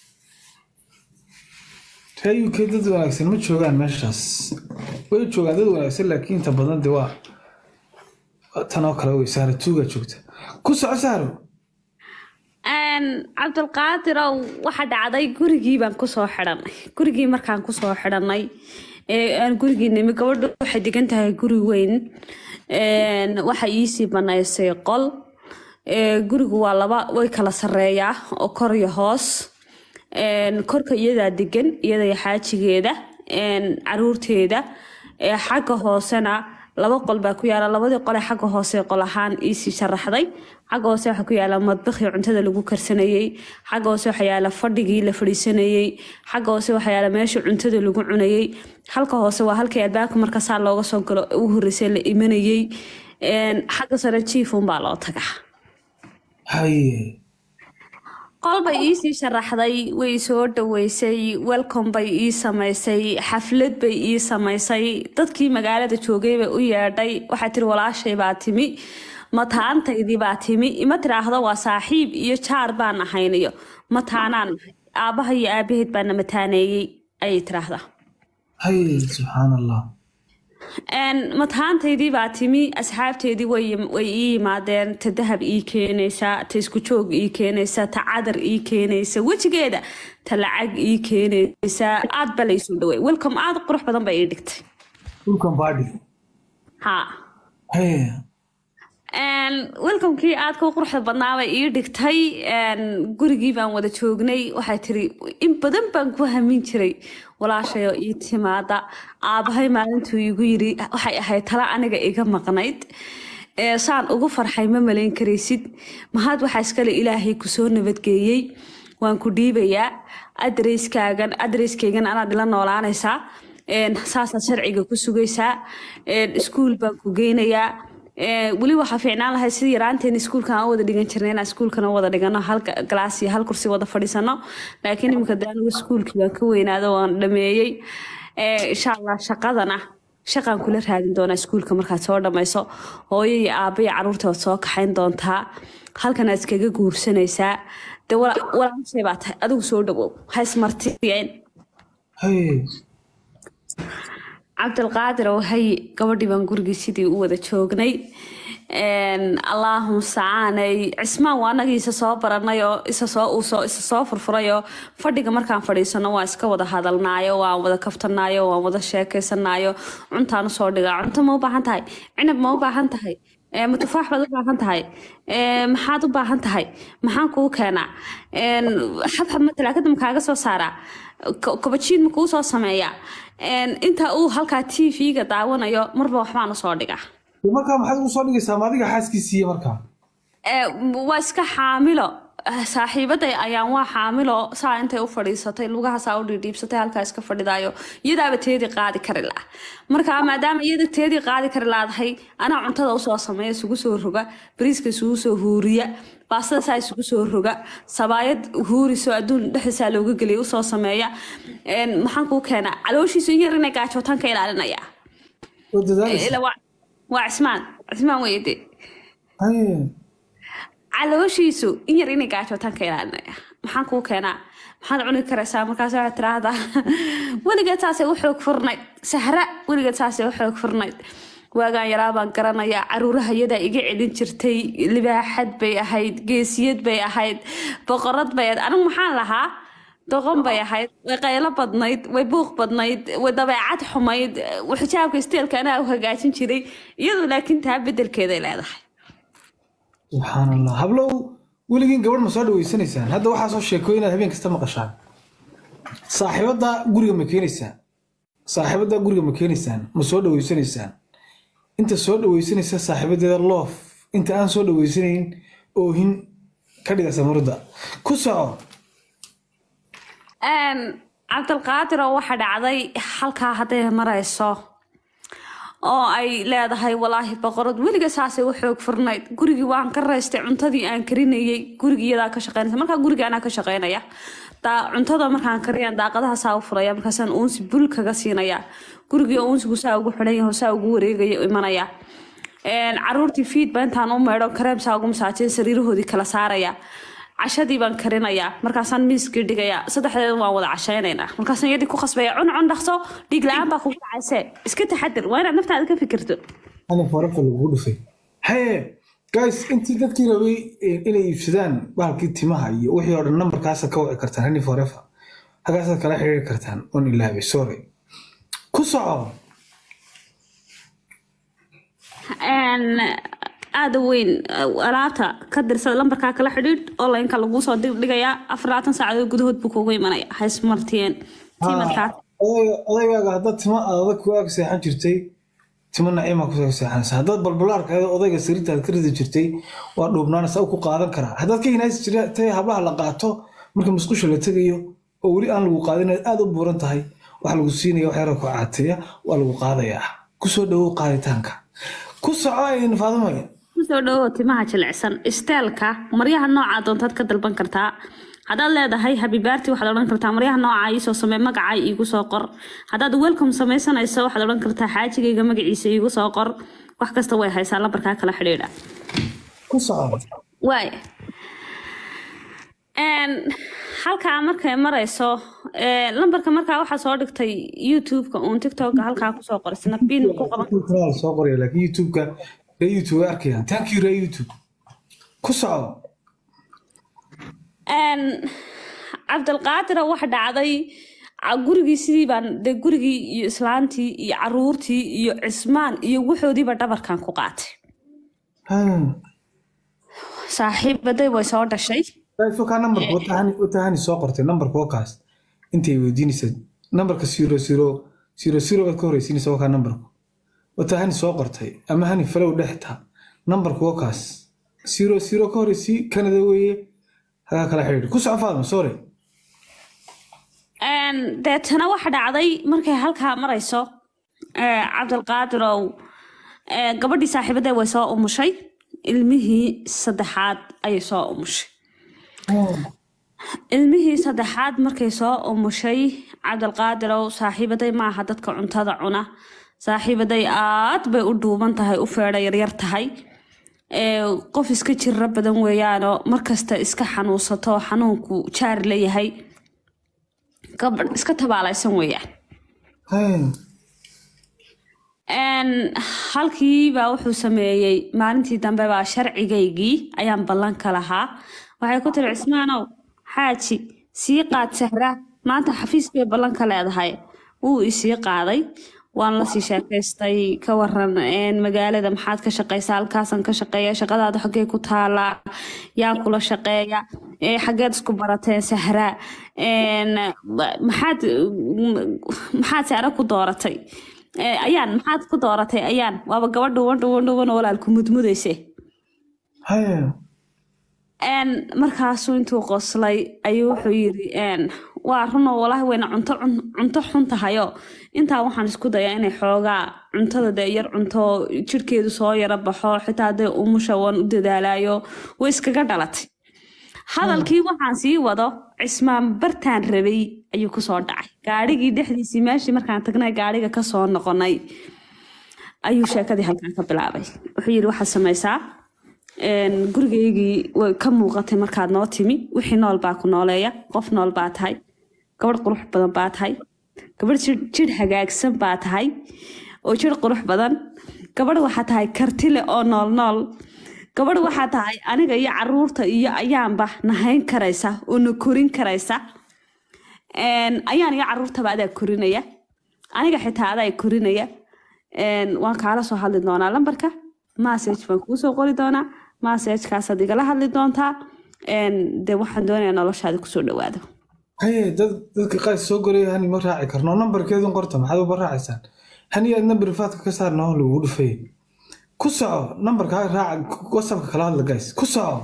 reer u k dad wanaagsan ma joogaan meeshaas way joogaan dad wanaagsan laakiin inta badan de waa waa tan oo kale wey sahra tuugaa joogta ku soco sahro Een, cabdilqaadirow waxa dhacday gurigii baan kusoo xidhanay gurigii markaan kusoo xidhanay ee aan gurigii nimi gabadhu waxay degan tahay guri weyn Een, waxa iisii banaysay qol Ee, gurigu waa laba way kala sareeyaa oo kor iyo hoos Een, korka iyadaa degan iyada iyo xaajigeeda een, caruurteeda Ee, xagga hoosena laba qol baa ku yaala labadii qole xagga hoose qol ahaan iisii sharaxday xagga hoose waxaa ku yaala madbakii cuntada lagu karsanayey xagga hoose waxaa yaala fadhigii la fadhiisanayey xagga hoose waxaa yaala meesha cuntada lagu cunayey halka hoose waa halkii albaabka marka saa looga soo galo u horreysay la imanayey Een, xagga sare jiifun baa loo tagaa haye qol bay iisii sharaxday way soo dhaweysay welcome bay ii samaysay xaflad bay ii samaysay dadkii magaalada joogay bay u yeedhay waxaa tiri walaashay baa timi mataantaydii baa timi ima tiraahdo waa saaxiib iyo jaar baan ahayn iyo mataanaan nahay aabbaha iyo aabaheed baana mataaneeyey ayay tiraahdaa haye subxaan allah Een, mataantaydii baa timi asxaabteedii way way ii yimaadeen ta dahab ii keenaysa ta isku joog ii keenaysa ta cadar ii keenaysa wejigeeda ta lacag ii keenaysa aad ba laysoo dhawey welcome aad u qurux badan bay ii dhigtay dhulkan baadhi ha haye Een, welcomekii aadka u quruxda badnaa bay ii dhigtay Een, gurigii baan wada joognay waxay tiri in badan baan ku hamin jiray walaashay oo ii timaada aabahay maalintuu igu yiri waxay ahayd tala aniga iga maqnayd Ee, saan ugu farxay ma malayn karaysid mahad waxaa iskale ilaahay kusoo nabadgeeyey waan ku dhiibayaa adreskaagan adreskaygan anaad ila noolaanaysaa Een, saasaad sharciga ku sugaysaa Een, iskuul baan ku geynayaa Ee, weli waxaa fiicnaan lahay sidii yaraanteen iskuulkan aan u wada dhigan jirnay inaan iskuulkana wada dhigano hal galaas iyo hal kursi wada fadhiisano laakiin iminka de anigu iskuulkii waan ka weynaado waan dhameeyey Ee, insha allah shaqadana shaqaan kula raadin doonaa iskuulka markaad soo dhammayso hooyo iyo aabba iyo caruurta waad soo kaxayn doontaa halkanaad iskaga guursanaysaa de wala- walaashay baa tahay adigu soo dhawow ha ismartiyeen haye cabdilqaadir oo hay gabadhii baan gurigii sidii u wada joognay Een, allaahum sacaanay cismaan waa anagii isa soo baranay oo isa soo uu soo isa soo furfuray oo fadhiga markaan fadhiisano waa iska wada hadalnaayo waan wada kaftanaayo waan wada sheekaysanaayo cuntaan usoo dhigaa cunto ma u baahan tahay cinab ma u baahan tahay Ee, ma tufaax baad u baahan tahay Ee, maxaad u baahan tahay maxaan kuu keenaa Een, xabxab ma talaagada ma kaaga soo saaraa Ko- kobajiin ma kuu soo sameeyaa Een, inta uu halkaa t v-ga daawanayo marba waxbaan usoo dhigaa De markaa maxaad ugu soo dhigaysaa ma adiga xaaskiisiiya markaa Ee, waa iska xaamilo Eh, saaxiibaday ayaan waa xaamilo saa intay u fadhiisatay lugaha saa u dhiidhiibsatay halkaa iska fadhidaayo iyadaaba teedii qaadi kari la marka maadaama iyada teedii qaadi kari laadahay anaa cuntada usoo sameeya isugu soo roga bariiska isugu soo huuriya baastada saa isugu soo roga sabaayad huuriso adduun dhexdiisaa looga geliya usoo sameeya Een, maxaan kuu keenaa calooshiisu in yar inay gaajootaan ka ilaalinaya oo dadaalaysa Ila waa waa cismaan cismaan weyde haye calooshiisu in yar inay gaajootaan ka ilaalinaya maxaan kuu keenaa maxaad cuni karaysaa markaas waxaad tiraahdaa weligeed saasay u xoog furnayd sahra weligeed saasay u xoog furnayd waagaan yaraa baan garanayaa caruuraha iyadaa iga celin jirtay libaaxad bay ahayd geesiyad bay ahayd boqorad bay ahayd anigu maxaan lahaa doqon bay ahayd way qaylo badnayd way buuq badnayd way dabeecad xumayd xijaabka isteelka anaa u hagaajin jiray iyadu laakiin taa bedelkeeday leedahay subxaan allah hablow weligiin gabadh ma soo dhaweysanaysaan hadda waxaa soo sheekooy inaad habeen kasta maqashaan saaxiibadda guriga ma keenaysaan saaxiibadda guriga ma keenaysaan ma soo dhaweysanaysaan inta soo dhaweysanaysa saaxiibadeeda loof inta aan soo dhaweysanayn oohin ka dhigaysa murda ku soco Een, cabdilqaadir oo waxa dhacday halkaa hadday marayso oo ay leedahay walaahi boqorad weliga saasay u xoog furnayd gurigii waan ka raystay cuntadii aan karinayay gurigii iyadaa ka shaqeynaysa markaa guriga anaa ka shaqeynaya daa cuntada markaan kariyaan daaqadaha saa u furaya markaasaan uunsi bul kaga siinaya gurigii oo uunsigu saa ugu xidhan yaho saa ugu wareegaya imanaya Een, caruurtii fiid baa intaan u meedho kareem saa ugu masaajay sariirahoodii kala saaraya cashadii baan karinayaa markaasaan miiskii dhigayaa saddexdeeda waan wada cashaynaynaa markaasaan yadii ku khasbaya cun cun dhaqso dhiig la-aan baa kugu dhacayse iska taxadir waa inaad naftaada ka fikirto ani farafa lagu dhufay haye guys intii dadkii rabay eh, inay iibsadaan bahalkii timaha iyo wixii oo dhan nambarkaasa ka wici kartaan hani forever hagaasaad kala xiriiri kartaan on ilaabay sorry ku soco Een, aada u weyn uh, alaabta ka dirsada lambarkaa kala xidhiidh onlineka laguu soo dig- dhigayaa afar labaatan saacadood gudahood buu kugu imanaya ha ismartiyeen tiimadkaa odayga- odaygaaga haddaad timo adag ku ag seexan jirtay timo naciima kusoo seexanaysa haddaad balbalaarka odayga sariirtaad ka ridi jirtay waa dhuubnaanaysa u ku qaadan karaa haddaad ka hinaasi jirtay hablaha la qaato marka musqusha la tegayo oo weli aan lagu qaadin inaad aad u buuran tahay waxa lagu siinaya wax yara ku caateeya waa lagu qaadayaa kusoo dhawow qaaditaanka ku soco in faadumay kusoo dhawow timaha jilicsan isteelka maryaha noocaa doontaad ka dalban kartaa haddaad leedahay habibaarti waxaad odhan kartaa maryaha nooca iisoo samee magacay iigu soo qor haddaad welcome samaysanayso waxaad odhan kartaa xaajigayga magaciisa iigu soo qor wax kasta way haysaa lambarkaa kala xidhiidha ku soco waay halkaa markay marayso lambarka markaa waxaa soo dhigtay youtube-ka uun tiktok halkaa kusoo qoray snapin ku qaban Youtube-ka soo qoraya laakiin youtube-ka ree youtube way arkayaan thank you ree youtube ku soco cabdilqaadira waxa dhacday gurigii sidii baan de gurigii iyo islaantii iyo caruurtii iyo cismaan iyo wuxoodiiba dhabarkan ku qaatay saaxiibaday way soo dhashay fokaa nambarka watahani watahani soo qortay nambarka wakaas intay weydiinaysa nambarka zero zero zero zero baad ka horeysiinaysa wakaa nambarku watahani soo qortay ama hani falow dhexta nambarka wakaas zero zero ka horeysii kanada weeye hagaa kala xidhiidh ku soco faadma sorry deetana waxa dhacday markay halkaa marayso cabdilqaadirow gabadhii saaxiibadee way soo umushay ilmihii saddexaad ayay soo umushay ilmihii saddexaad markay soo umushay cabdilqaadirow saaxiibaday maaha dadka cuntada cuna saaxiibaday aad bay u dhuuban tahay u feedha yaryar tahay qof iska jira badan weeyaanoo markasta iska xanuunsato xanuunku jaar leeyahay gabadh iska tabaalaysan weeyaan halkiibaa wuxuu sameeyey maalintii dambe baa sharcigaygii ayaan ballan ka lahaa waxay ku tiri cismaanow xaaji sii qaad sahra maanta xafiis bay ballan ka leedahay wuu isii qaaday waan lasii sheekaystay ka waran magaalada maxaad ka shaqaysaa halkaasan ka shaqeeya shaqadaada xaggee ku taalaa yaa kula shaqeeya xaggeed isku barateen sahra maxaad maxaad sahra ku dooratay ayaan maxaad ku dooratay ayaan waaba gabadh dhuwan dhuwan dhuwan oo walaalku mudmudayse markaasuu intuu qoslay ayuu wuxuu yiri waa runoo walaahi wayna cunto cunto xun tahayo intaa waxaan isku dayaa inay xoogaa cuntada dee yar cunto jirhkeedu soo yara baxo xitaa dee umusha waan u dadaalayo way iskaga dhalatay hadalkii waxaan sii wado cismaan bartaan rabay ayuu kusoo dhacay gaadhigii dhexdiisii meeshii markaan tagnay gaadhiga kasoo noqonay ayuu sheekadii halkaan ka bilaabay wuxuu yiri waxaad samaysaa gurigaygii way ka muuqatay markaad noo timi wixii nool baa ku nooleeya qof nool baa tahay gabadh qurux badan baa tahay gabadh jir hagaagsan baa tahay oo jir qurux badan gabadh waxaa tahay kartile oo nool nool gabadh waxaa tahay aniga iyo caruurta iyo ayaanba nahayn karaysa oo na korin karaysa ayaan iyo caruurtaba adaa korinaya aniga xitaa adaa korinaya waan kaala soo hadli doonaa lambarka message baan kuu soo qori doonaa messagekaasaad igala hadli doontaa dee waxaan doonayaa noloshaada kusoo dhawaado haye dad dadka qays soo goraya hani ma raaci karno nambarkeedun qorta maxaad uba raacaysaan hani aad nambar faadka ka saarna oo lagugu dhufay ku soco nambarka raaca whatsappka kala hadla guys ku soco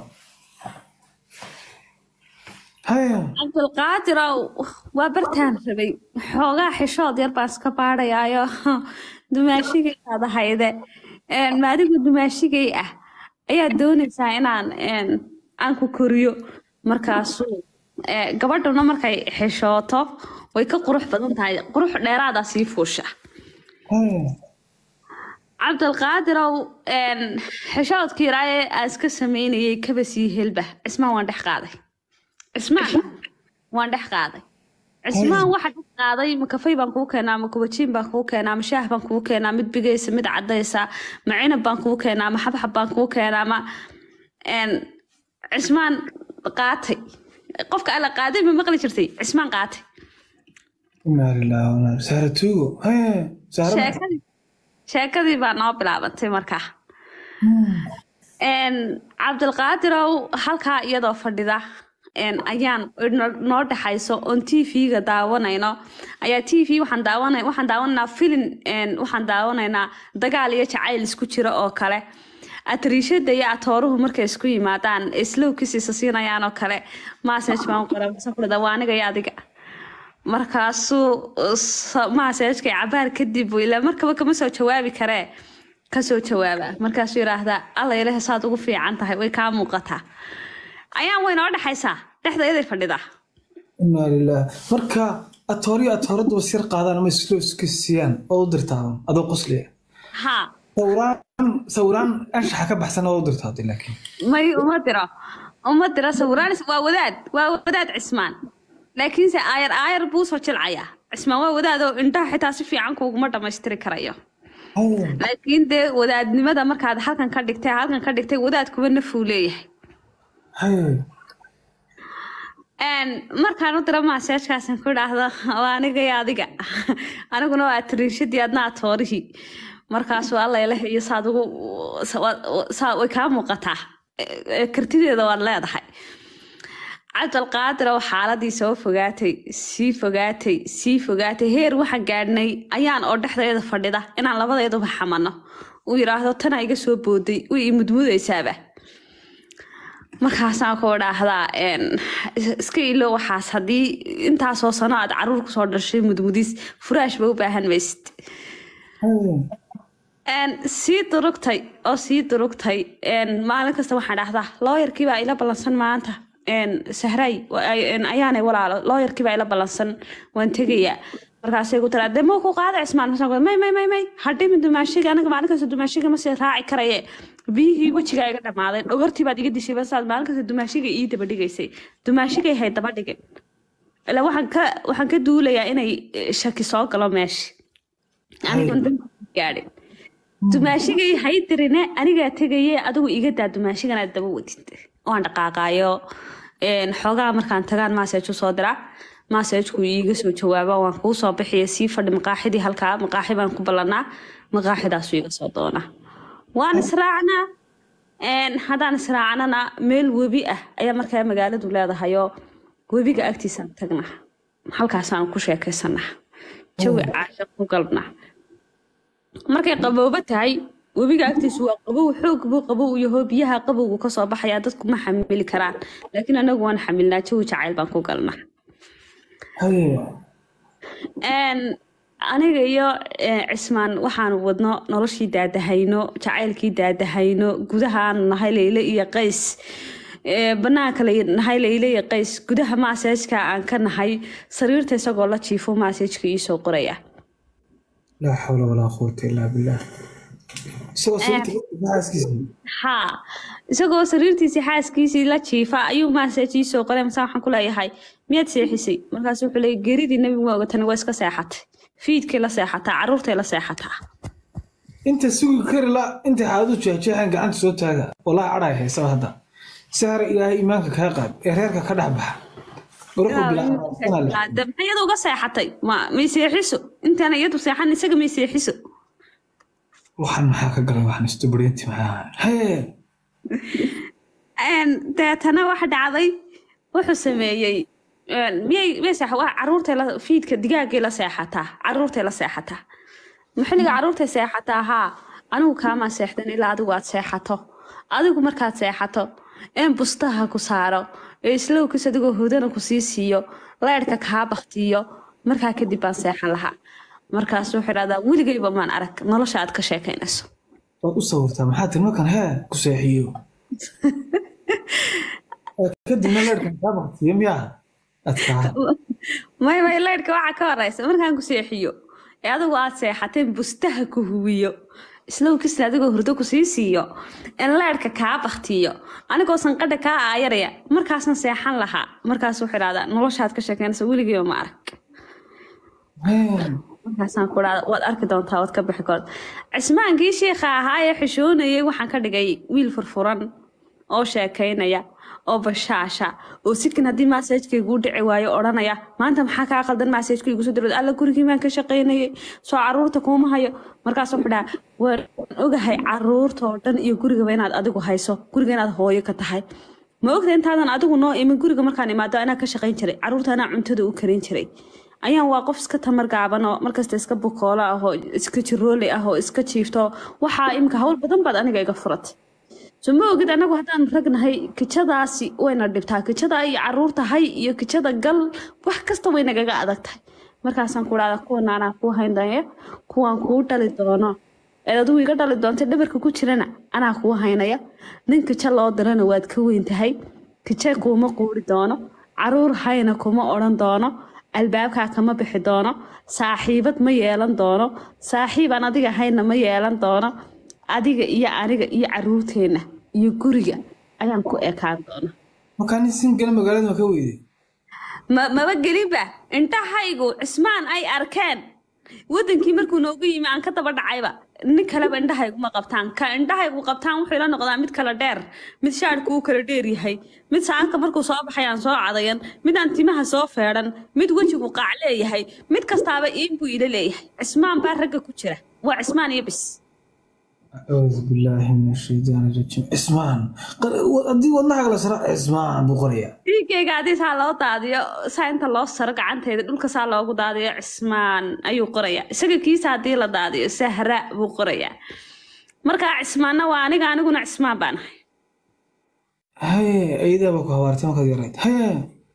haye cabdilqaadirow waa bartaan rabay xoogaa xishood yar baan iska baadhayaayo dumaashigay aad ahayde maadigu dumaashigay ah ayaad doonaysaa inaan aan ku koriyo markaasuu gabadhuna markay xishooto way ka qurux badan tahay qurux dheeraadaa sii fuusha cabdilqaadirow xishoodkii iraaye aan iska sameynayay kaba sii helba cismaan waan dhex qaaday cismaan waan dhex qaaday cismaan waxa dhex qaaday ma kafay baan kuu keenaa ma kubajiin baan kuu keenaa ma shaah baan kuu keenaa mid bigaysa mid cadaysa ma cinab baan kuu keenaa ma xabxab baan kuu keenaa ma cismaan qaatay qofka alla qaaday ma maqli jirtay cismaan qaatay inaa lillahi wa inaa saara tuugo haye saara sheekadii sheekadii baa noo bilaabatay markaa cabdilqaadirow halkaa iyadoo fadhida een, ayaan no- noo dhexayso oon t v-ga daawanayno ayaa t v waxaan daawana waxaan daawanaynaa filin een, waxaan daawanaynaa dagaal iyo jacayl isku jira oo kale atriishada iyo atooruhu markay isku yimaadaan slowkiisiisa siinayaan oo kale message baan qoray markaasaan ku dhahdaa, waa aniga iyo adiga markaasuu maaseejkay cabaar kadib buu ilaa markaba kama soo jawaabi karee kasoo jawaaba markaasuu yidhaahdaa alla ilaah saad ugu fiican tahay way kaa muuqataa ayaan way noo dhexaysaa dhexda iday fadhidaa inaa lilah marka atooriyo atooraddu wasir qaadaan ama islo iska siiyaan oo u dirtaadan adoo qosliya haa sawiraan sawiraan anshaxa ka baxsan oo u dirtaatay laakiin may uma diro uma diro sawiraanis waa wadaad waa wadaad cismaan laakiinse aayar aayar buu soo jilcayaa cismaan waa wadaad oo indhaha xitaa si fiican kuuguma dhammaystiri karayo Haya. laakiin dee wadaadnimada markaad halkan ka dhigtay halkan ka dhigtay wadaad kuba nafuu leeyahay Haya. Een, markaan u diro maaseejkaasan ku idhaahdo waa aniga iyo adiga aniguna waa tiriishadii adna atoorihii markaasuu alla ilaah iyo saad ugu saa way kaa muuqataa E- e, kartideeda waad leedahay cabdalqaadir oo xaaladii soo fogaatay sii fogaatay sii fogaatay heer waxaan gaadhnay ayaan oo dhexdeeda fadhida inaan labadeeduba xamano uu yidhaahdo tana iga soo booday way i mudmudaysaaba markaasaan ku idhaahdaa een, is- iska ilo waxaas haddii intaasoo sano aad caruur kusoo dhashay mudmudis furaash ba u baahan maysid Haya. Een, sii durugtay oo sii durugtay een, maalin kasta waxaan dhahdaa looyarkii baa ila ballansan maanta een, sahray wa- ay- een, ayaanay walaalo looyarkii baa ila ballansan waan tegayaa markaasay ku tiraa dee mau ku qaada cismaan Markaasaan ku, may may may may hadhimi dumaashiga aniga maalin kasta dumaashiga ma sii raaci karaye biyihii wejigaa iga dhamaaday dhogortii baad iga dishay basaad maalin kasta dumaashiga ii daba dhigaysay dumaashigay hay daba dhigin ilaa waxaan ka waxaan ka duulayaa inay eh, shaki soo galo meesha anigoon danbi gaadhin dumaashigay hay dirine anigaa tegaye adigu iga daa dumaashiganaad daba wadid waan dhaqaaqaayo een, xoogaa markaan tagaan maaseeju soo diraa maaseejku iiga soo jawaaba waan kuu soo bixiya sii fadhi maqaaxidii halkaa maqaaxi baan ku ballanaa maqaaxidaasuu iga soo doonaa waan israacnaa een, haddaan israacnana meel webi ah ayaa markaa magaaladu leedahayoo webiga agtiisaan tagnaa halkaasaan ku sheekaysanaa jawi caasha ku galnaa markay qaboobo tahay webiga agtiisu waa qabow xoog buu qabow yaho biyaha qabowgu kasoo baxayaa dadku ma xamili karaan laakiin anagu waan xamilnaa jawi jacayl baan ku galnaa Haya. Een, aniga iyo eh, cismaan waxaanu wadno noloshii daadahayno jacaylkii daadahayno gudahaanu nahay leyle iyo qays Eh, banaanka la nahay leyle iyo qays gudaha maaseejka aan ka nahay sariirta isagoo la jiifo maaseejka iisoo qoraya laa xawla walaa quwata illaa billah isagoo sawirta xaaskiisa haa isagoo sariirtiisii xaaskiisii la jiifa ayuu maaseejii soo qoray mase waxaan ku leeyahay miyaad seexisay markaas wuxuu leeyay geeridii nebigu waa ogatani waa iska seexatay fiidkay la seexataa caruurtay la seexataa inta sugi kari la inta xaaladu jeexjeexan gacanta soo taaga walaa cadhay haysaba hadda sahra ilaahay iimaanka kaa qaad ee reerka ka dhex baxa garuxu bilaa De maxay iyadu uga seexatay ma may seexiso intaana iyadu seexan isaga may seexiso waxaan maxaa ka galay waxaan istubureenti maxaa hee Een, deetana waxa dhacday wuxuu sameeyey een, miyay miyay seexa waa caruurtay la fiidka digaagay la seexataa caruurtay la seexataa maxilliga caruurtay seexataa haa anigu kaamaa seexdan ilaa adigu aad seexato adigu markaad seexato een bustaha ku saaro ee islowkis adigoo hudana ku sii siiyo leyrhka kaa baktiyo markaa kadib baan seexan lahaa markaas wuxuu dhahdaa weligayba maan arag nolosha aad ka sheekaynayso waad u sawirtaa maxaa tiri markan hee ku seexiyo kadibna leerkan kaa baktiyo miyaa adkaa may may leyrhka waxaa ka horeysa markaan ku seexiyo ee adigu aad seexateen bustaha ku huwiyo islowkisna adigoo hurdo ku sii siiyo in leyrhka kaa baktiyo anigoo sanqadha kaa aayaraya markaasan seexan lahaa markaas wuxuu idhahdaa noloshaad ka sheekeynaysa weligayba ma arag Hee. markaasaan ku dhahda waad arki doontaa waad ka bixi kood cismaankii shiikha ahaa ee xishoonayay waxaan ka dhigay wiil furfuran oo sheekaynaya oo bashaasha oo sikin haddii masaajkaygu dhici waayo odhanaya maanta maxaa kaa qaldan masaajkaygu soo dirod alla gurigii baan ka shaqaynayay soo caruurta kuuma hayo markaas wuxuu dhaha waan ogahay caruurta oo dhan iyo gurigaba inaad adigu hayso guriga inaad hooyo ka tahay ma ogta intaadan adigu noo imin guriga markaan imaado anaa ka shaqayn jiray caruurta anaa cuntada u karin jiray ayaan waa qof iska tamar gaaban oo markasta iska bukoolo ah oo iska jiroole ah oo iska jiifto waxaa imika hawl badan baad aniga iga furatay so ma ogid anagu haddaan ragnahay kijadaasi wayna dhibtaa kijada iyo caruurta hay iyo kijada gal wax kasta way nagaga adag tahay markaasaan ku dhahda kuwan anaa kuu haynaya kuwaan kuu dhali doono ee adigu iga dhali doonta dhabarka ku jirana anaa kuu haynaya nin kija loo dirana waad ka weyn tahay kija kuuma quuri doono caruur hayna kuma odhan doono albaabkaa kama bixi doono saaxiibad ma yeelan doono saaxiibaan adiga hayna ma yeelan doono adiga iyo aniga iyo caruurteenna iyo guriga ayaan ku ekaan doona markaa nin singala magaalada ma ka weyday ma maba gelinba intahaygu cismaan ay arkeen wadankii markuu noogu yimi aan ka daba dhacayba nin kaleba indhahayguma qabtaan ka indhahaygu qabtaan wuxuu ila noqdaa mid kala dheer mid shaadhku uu kala dheer yahay mid saanka markuu soo baxay aan soo cadayan mid aan timaha soo feedhan mid wejigu qaac leeyahay mid kastaaba iin buu ila leeyahay cismaan baa ragga ku jira waa cismaan iyo bis acuudu billaahi min ashaytaan rajiim cismaan haddii wadnaha kala sara cismaan buu qorayaa dhiigayga haddii saa loo daadiyo saa inta loo saro gacantayda dhulka saa loogu daadiyo cismaan ayuu qorayaa isaga kiisa haddii la daadiyo sahra buu qorayaa markaa cismaanna waa aniga aniguna cismaan baan ahay haye ayadaaba ku habaartay markaad yarayd haye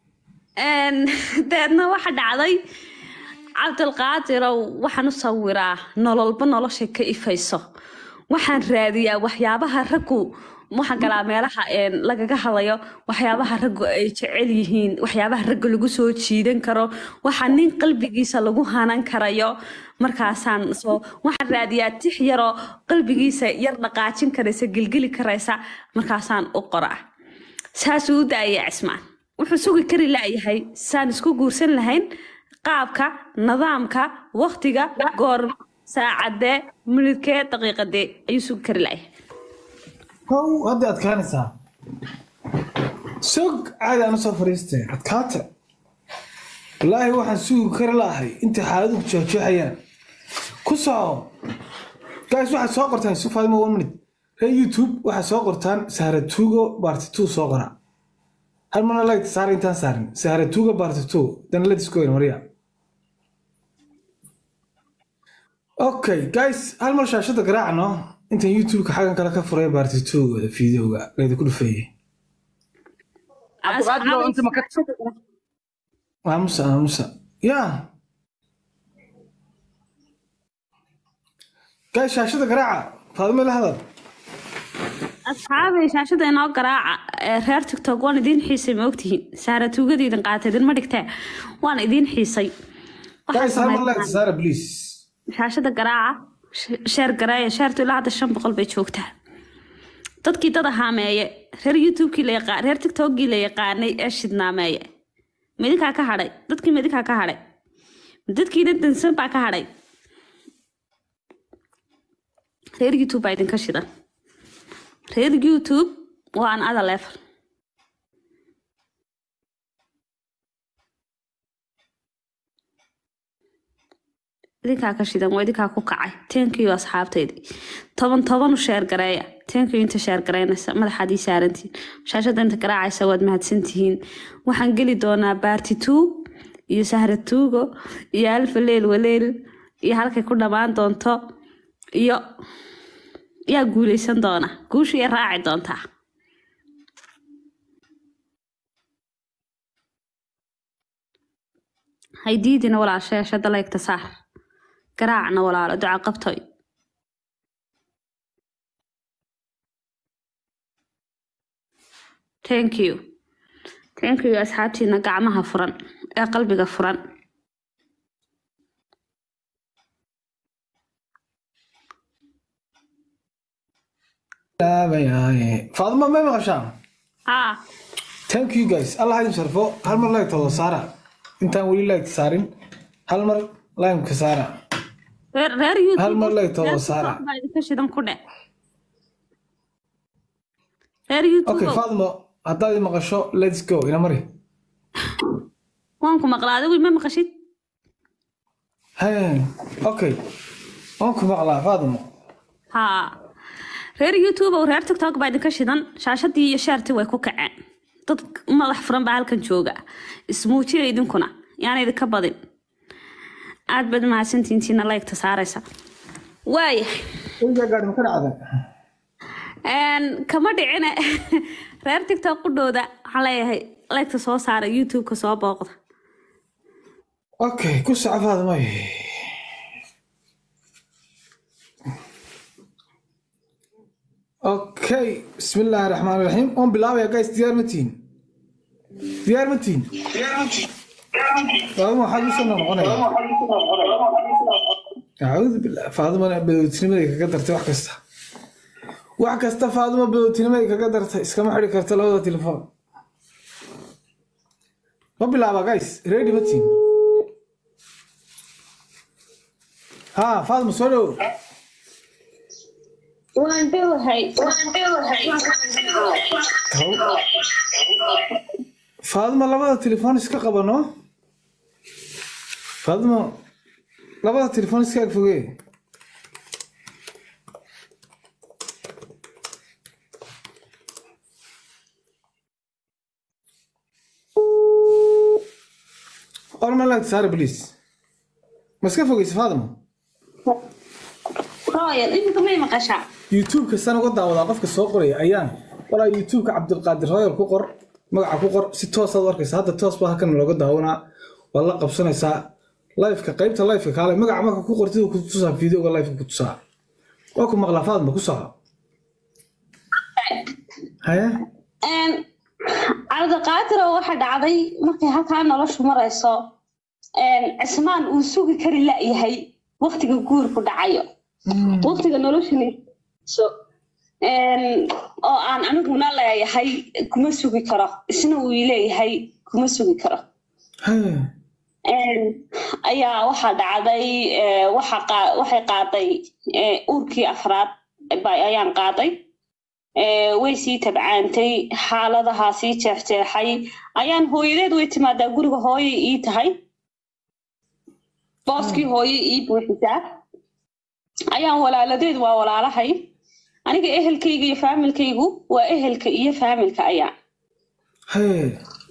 deedna waxa dhacday cabdilqaadirow waxaan u sawiraa nololba nolosha ka ifayso waxaan raadiyaa waxyaabaha raggu waxaan galaa meelaha lagaga hadlayo waxyaabaha raggu ay jecel yihiin waxyaabaha ragga lagu soo jiidan karo waxa nin qalbigiisa lagu hanan karayo markaasaan soo waxaan raadiyaa tix yaroo qalbigiisa yar dhaqaajin karaysa gelgeli karaysa markaasaan u qoraa saasuu u daaya cismaan wuxuu sugi kari laayahay saan isku guursan lahayn qaabka nidaamka waktiga goorma saacadee minidkee daqiiqadee ayuu sugi kari laayahay how hadda adkaanaysaa sog caadi aan usoo fariistee adkaata wallaahi waxaan sugi kari laahay intay xaaladuhu jeexjeexayaan ku soco guys waxaad soo qortaan su faadimo one minute ree youtube waxaad soo qortaan saharatuugo barti two soo qora hal marna like saara intaan saarin saharatuugo barti two dana let's go marya okay guys hal mar shaashada garaacno intaan youtube-ka xaggan kale ka furay barti two-gooda fideoga layda ku dhufeeyey aamusa aamusa ya guys shaashada garaaca faadimo la hadal asxaabay shaashada inoo garaaca ee reer tiktok waan idiin xiisay ma ogtihiin saara tuugadiidin qaatay idinma dhigtee waan idiin xiisay guys hal mar like saara please shaashada garaaca sheer gareeya sheertu ilaa hadda shan boqol bay joogtaa dadkii dad ahaameeye reer youtubekii la yaqaan reer tiktokgii la yaqaanay ee shidnaameeye midinkaa ka hadhay dadkii midinkaa ka hadhay dadkiina dansan baa ka hadhay reer youtube baa idinka shidan reer youtube waa an ada level idinkaa ka shidan waa idinkaa ku kacay tenkiyo asxaabtaydii toban toban u sheer gareeya tenkiyo inta sheer gareynaysa madaxaad ii saarantihiin shaashada inta garaacaysa waad mahadsantihiin waxaan geli doonaa baarti two iyo sahra tuugo iyo alfa leel waleel iyo halkay ku dhammaan doonto iyo yaa guuleysan doona guusha iyo raaci doontaa haydiidina walaal sheeshada laygta saar garaacna walaalo duca qabtoy thank you thank you asxaabtiina gacmaha furan ee qalbiga furan faadimo may maqashaan haa thank you guys allah idin sharfo hal mar like todo saara intaan weli like saarin hal mar limeka saara reer reer youtube Hal mar lay taho reer Sara. TikTok baa idinka shidan ku dhe reer youtube okay faadimo haddaad i maqasho let's go ina mari waan ku maqlaa adigu ima maqashid Hey, okay waan ku maqlaa faadimo haa reer youtube oo reer tiktok baa idinka shidan shaashadii iyo sheertii way ku kaceen dad madax furan baa halkan jooga ismuujiya idinkuna yaan idinka badin aad baad mahadsantiintiina laygta saaraysa waaya weligaa gaadhi ma ka dhacda Een, kama dhicine reer tiktok qudhooda waxaan leeyahay laygta soo saara youtube-ka soo booqda okay ku soco faadimay okay bismi illaahi raxmaan raxiim oon bilaabaya guys diyaar ma tihin diyaar ma tihin faadima waxaad usoo noqonaya acuudu billah faadimana badowtinimaday kaga dartay wax kasta wax kasta faadima badowtinimaday kaga dartay iskama xidhi karta labada telefoon ma bilaaba guys ready ma tihin ha faadima soo dhow waan dhowahay faadima labada telefoon iska qabano faadima labada telefoon iska ag fogee orma laagta saara please ma iska fogeysa faadima royal iminka may maqashaa youtube kastaan uga daawadaa qofka soo qoraya ayaan walaa youtube-ka cabdilqaadir royal ku qor magaca ku qor si toosaad u arkaysa hadda toos baa halkan looga daawanaa waad la qabsanaysaa lifeka qaybta lifeka kaale magaca marka ku qortid uu ku tusaa videoga lifeka ku tusaa waa ku maqlaa faadma ku soco haye cabdiqaadiroo waxa dhacday markay halkaa noloshu marayso cismaan uu sugi kari la'yahay waqtiga guurku dhacayo waqtiga noloshani so oo aan aniguna leeyahay kuma sugi karo isna uu leeyahay kuma sugi karo haye ayaa waxaa dhacday eh, waxa qaa- waxay qaaday eh, uurkii afraad ba- ayaan qaaday Eh, way sii tabcaantay xaaladahaa sii jeexjeexay ayaan hooyadeed way timaadaa guriga hooyay ii tahay booskii hooyay ii buuxisaa ayaan walaaladeed waa walaalahay aniga ehelkayga iyo faamilkaygu waa ehelka iyo faamilka ayaa haye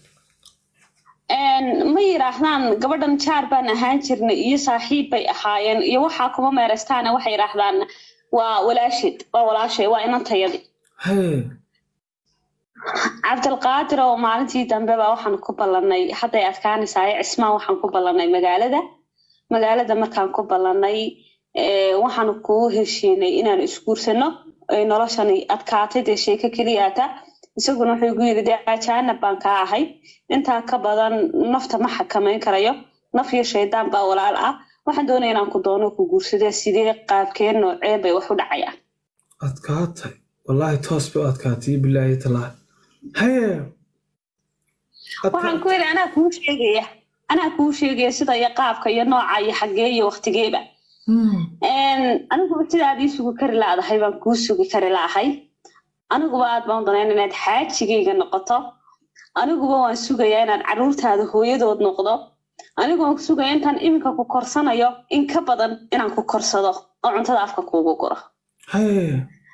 Een, ma yidhaahdaan gabadhan jaar baan ahaan jirnay iyo saaxiib bay ahaayeen iyo waxaa kuma meeraystaana waxay yidhaahdaan waa walaashid waa walaashay waa inantayadi haye cabdilqaadir oo maalintii dambe baa waxaan ku ballanay hadday adkaanaysaay cismaan waxaan ku ballanay magaalada magaalada markaan ku ballanay eh, waxaan kuu heshiinay inaan isguursano ay noloshani adkaatay dee sheeko keliyaata isaguna wuxuu igu yidhi dee ajaanab baan kaa ahay intaa ka badan nafta ma xakamayn karayo naf iyo shaydaan baa walaal ah waxaan doonaya inaan ku doono ku guursadee sidee qaabkeen noocee bay wax u dhacayaan adkaatay wallaahi toos bay u adkaatay bilaahi talaa haye waxaan ku yidhi anaa kuu sheegaya anaa kuu sheegaya sida iyo qaabka iyo nooca iyo xaggee iyo waqtigeeba aniguba sidaad ii sugi kari laadahay baan kuu sugi kari laahay aniguba aad baan danayn inaad xaajigayga noqoto aniguba waan sugayaa inaad caruurtaada hooyadood noqdo anigu waan sugaya intaan iminka ku korsanayo in ka badan inaan ku korsado oo cuntada afka kuugu guro haye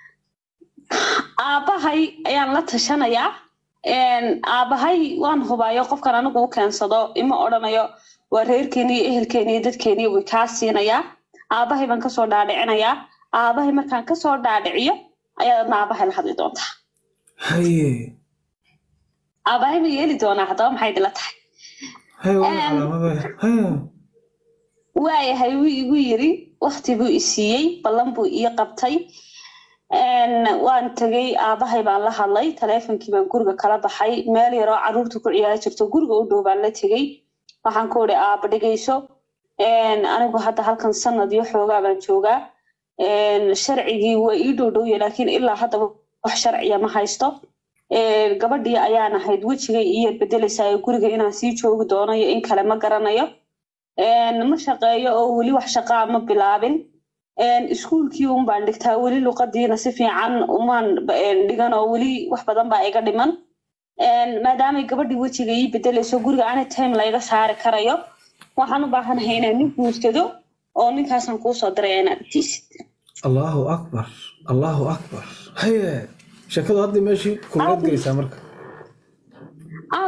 aabbahay ayaan la tashanayaa aabbahay waan hubaayo qofkan anigu u keensado ima odhanayo waa reerkeeni iyo ehelkeeni iyo dadkeeni way kaa siinayaa aabbahay baan kasoo dhaadhicinayaa aabbahay markaan kasoo dhaadhiciyo ayaad adna aabbahay la hadli doontaa haye aabbahay ma yeeli doonaa haddaba maxay idila tahay haye waa calaamada haye waayahay wuu igu yiri wakti buu i siiyey ballan buu ii qabtay waan tegey aabbahay baan la hadlay taleefonkii baan guriga kala baxay meel yaroo caruurta ku ciyaari jirto guriga u dhow baan la tegey waxaan ku idhi aabba dhegeyso anigu hadda halkan sanad iyo xoogaa baan joogaa sharcigii waa ii dhow dhowya laakiin ilaa hadda wax sharciya ma haysto gabadhii ayaan ahayd wejigay iyar bedelaysaa guriga inaan sii joogi doono iyo in kale ma garanayo ma shaqeeyo oo weli wax shaqaa ma bilaabin iskuulkii un baan dhigtaa weli luqadiina si fiican umaan dhigan oo weli wax badan baa iga dhiman maadaamay gabadhii wejiga ii bedelayso guriga any time layga saari karayo waxaan u baahanahay inaan nin guursado oo ninkaasaan kuusoo diraya inaad tiisid allahu akbar allahu akbar haye sheekadu hadda meeshii kulmeed gelaysaa marka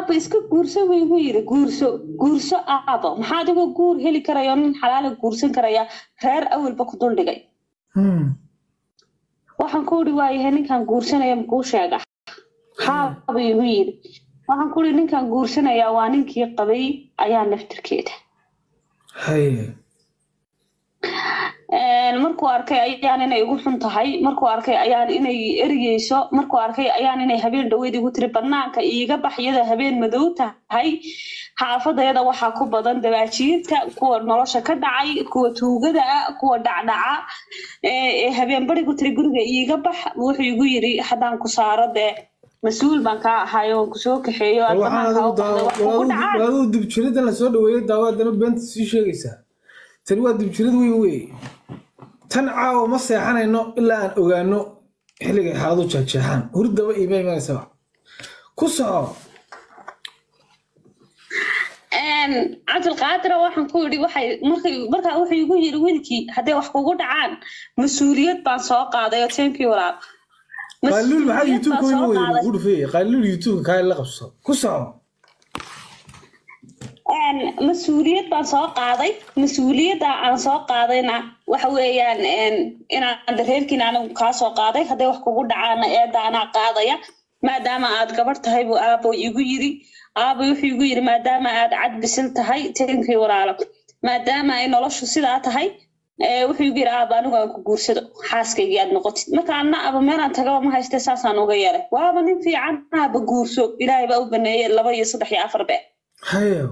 aaba iska guurso buu igu yiri guurso guurso aabo maxaa adigoo guur heli karaya oo nin xalaala guursan karaya reer awalba ku duldhigay Hmm. waxaan ku uri waayahay ninkaan guursanaya makuu sheega haaba igu yiri waxaan ku uri ninkaan guursanaya waa ninkii qabay ayaa naftirkeeda haye Een, markuu arkay ayaan inay igu xun tahay markuu arkay ayaan inay erigeyso markuu arkay ayaan inay habeen dhaweyd igu tiri banaanka iiga bax iyada habeen madow tahay xaafadayada waxaa ku badan dabaajiirta kuwa nolosha ka dhacay kuwa tuugada ah kuwa dhacdhaca ee ee habeen barigu tiri guriga iiga bax wuxuu igu yiri haddaan ku saaro dee mas-uul baan kaa ahay oon kusoo kaxeeyo aad waxaan banaanka adigu u baxday wax kugu dhacaan adigu dibjiridan lasoo dhaweeyey daawo haddana beenta sii sheegaysaa tani waa dibjirid weyn wey tan caawa ma seexanayno ilaa aan ogaano xilligay xaaladu jeexjeexaan hurdaba iima imanaysaba ku soco Een, cabdilqaadira waxaan ku yidhi waxay markay markaa wuxuu igu yidhi wiilkii hadday wax kugu dhacaan mas-uuliyad baan soo qaaday oo teenkii walaal qaaliluul maxaa Mas-uuliyad youtube-ka baan weyma soo weyne qaaday. ugu dhufeeye qaaliluul youtube-ka kaa la qabso ku soco Een, mas-uuliyad baan soo qaaday mas-uuliyadda aan soo qaadayna waxa weeyaan een, inaan dareerkiina anigu kaa soo qaaday hadday wax kugu dhacaana eedda anaa qaadaya maadaama aad gabar tahay buu aabo igu yiri aabo wuxuu igu yiri maadaama aad cad bisil tahay teenkii walaalo maadaama ay noloshu sidaa tahay ee, wuxuu igu yiri aaba anigu aan ku guursado xaaskaygii aad noqotid marka anna aba meelaan tagaba ma hayste saasaan uga yeelay waaba nin fiican aaba guurso ilaahay baa u baneeyey laba iyo saddex iyo afar bee haye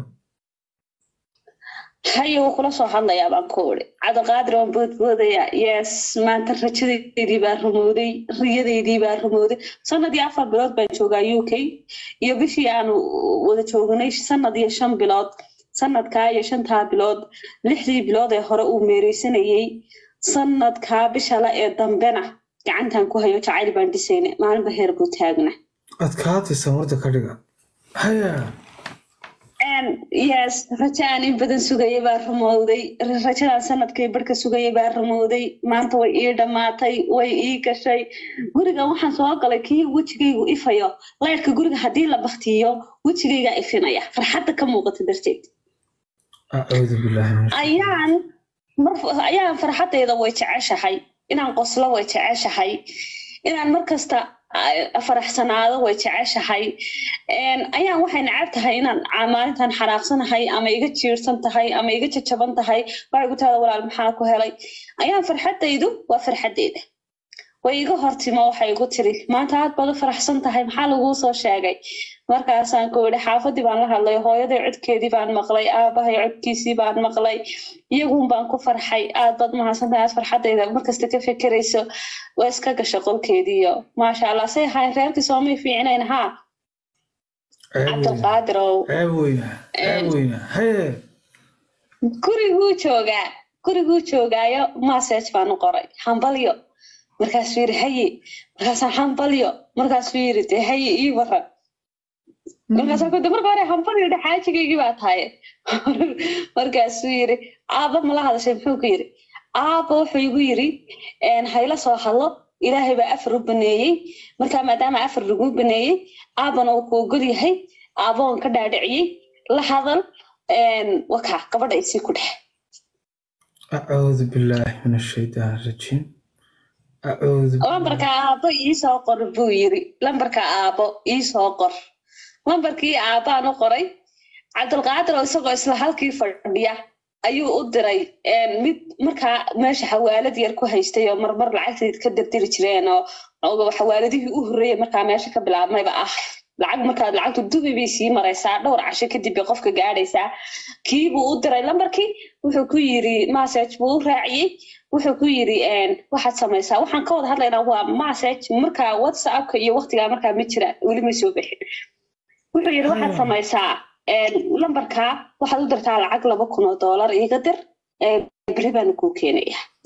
haye wuu kula soo hadlayaa baan ku uri cabdiqaadir waan boodboodayaa yes maanta rajadeydii baa rumowday riyadeydii baa rumowday sanadii afar bilood baan joogaa u k iyo bishii aanu wada joognay sanad iyo shan bilood sanadkaa iyo shantaa bilood lixdii bilood ee hore uu meereysanayey sanadkaa bishale ee dambena gacantan ku hayo jacayl baan dhisayna maalinba heer buu taagna adkaatay samarda ka dhiga haye Een, yes rajo aan in badan sugayay baa rumowday rajadaan sanadkay barhka sugayay baa rumowday maanta way ii dhammaatay way ii gashay guriga waxaan soo galay kii wejigaygu ifayo leyrka guriga haddii la baktiyo wejigaygaa ifinaya farxadda ka muuqata darteed acuudu billaahi min ayaan mar ayaan farxaddayda way jeceshahay inaan qoslo way jeceshahay inaan markasta ah, faraxsanaado way jeceshahay Een, ayaan waxay necab tahay inaan ah, maalintan xanaaqsanahay ama iga jiirsan tahay ama iga jajaban tahay waxay ku tahda walaal maxaa ku helay ayaan farxaddaydu waa farxaddayda way iga hortimo waxay igu tiri maanta aad baad u faraxsan tahay maxaa laguu soo sheegay markaasaan ku yidhi xaafadii baan la hadlay hooyaday codkeedii baan maqlay aabahay codkiisii baan maqlay iyagun baan ku farxay aad baad mahadsantahay aad farxaddayda markasta ka fekerayso waa iska gasha qolkeediiyo maasha allah say ahay reerkii soomay fiicnayn haa ceeb weyna cabdilqaadir ow ceeb weyna ceeb weyna haye guriguu joogaa guriguu joogaayo message baan u qoray hambalyo markaasuu yidhi haye markaasaan hambalyo markaasuu yidhi dee haye ii waran markaasaan kude marka hore hambalyo dhe xaajigaygii baa tahay markaasuu yidhi aaba mala hadashay muxuu ku yidhi aaba wuxuu igu yidhi "Een, hayla soo hadlo ilaahay baa afar u baneeyey marka maadaama afar lagu baneeyey aabana uu ku ogol yahay aaboon ka dhaadhiciyey la hadal een, wakaa gabadha isii ku dhex acuudu billaahi min ashaytaan rajiim acuudu lambarka aabo iisoo qor buu yiri lambarka aabo iisoo qor lambarkii aabaan u qoray cabdilqaadir oo isagoo isla halkii fadhiya ayuu u diray een, mid markaa meesha xawaalad yar ku haystay oo marmar lacagteed ka dardiri jireen oo oo xawaaladihii u horreeyay markaa meesha ka bilaabmayba ah lacag markaad lacagtu dubi bay sii maraysaa dhowr casho kadib bay qofka gaadhaysaa kii buu u diray lambarkii wuxuu ku yiri message buu u raaciyey wuxuu ku yiri een, waxaad samaysaa waxaan ka wada hadlaynaa waa message markaa whatsappka iyo waqtigaa markaa ma jira weli ma soo bixin wuxuu yiri waxaad Hmm. samaysaa een, lambarkaa waxaad u dirtaa lacag laba kun oo doolar iiga dir ee beri baanu kuu keenaya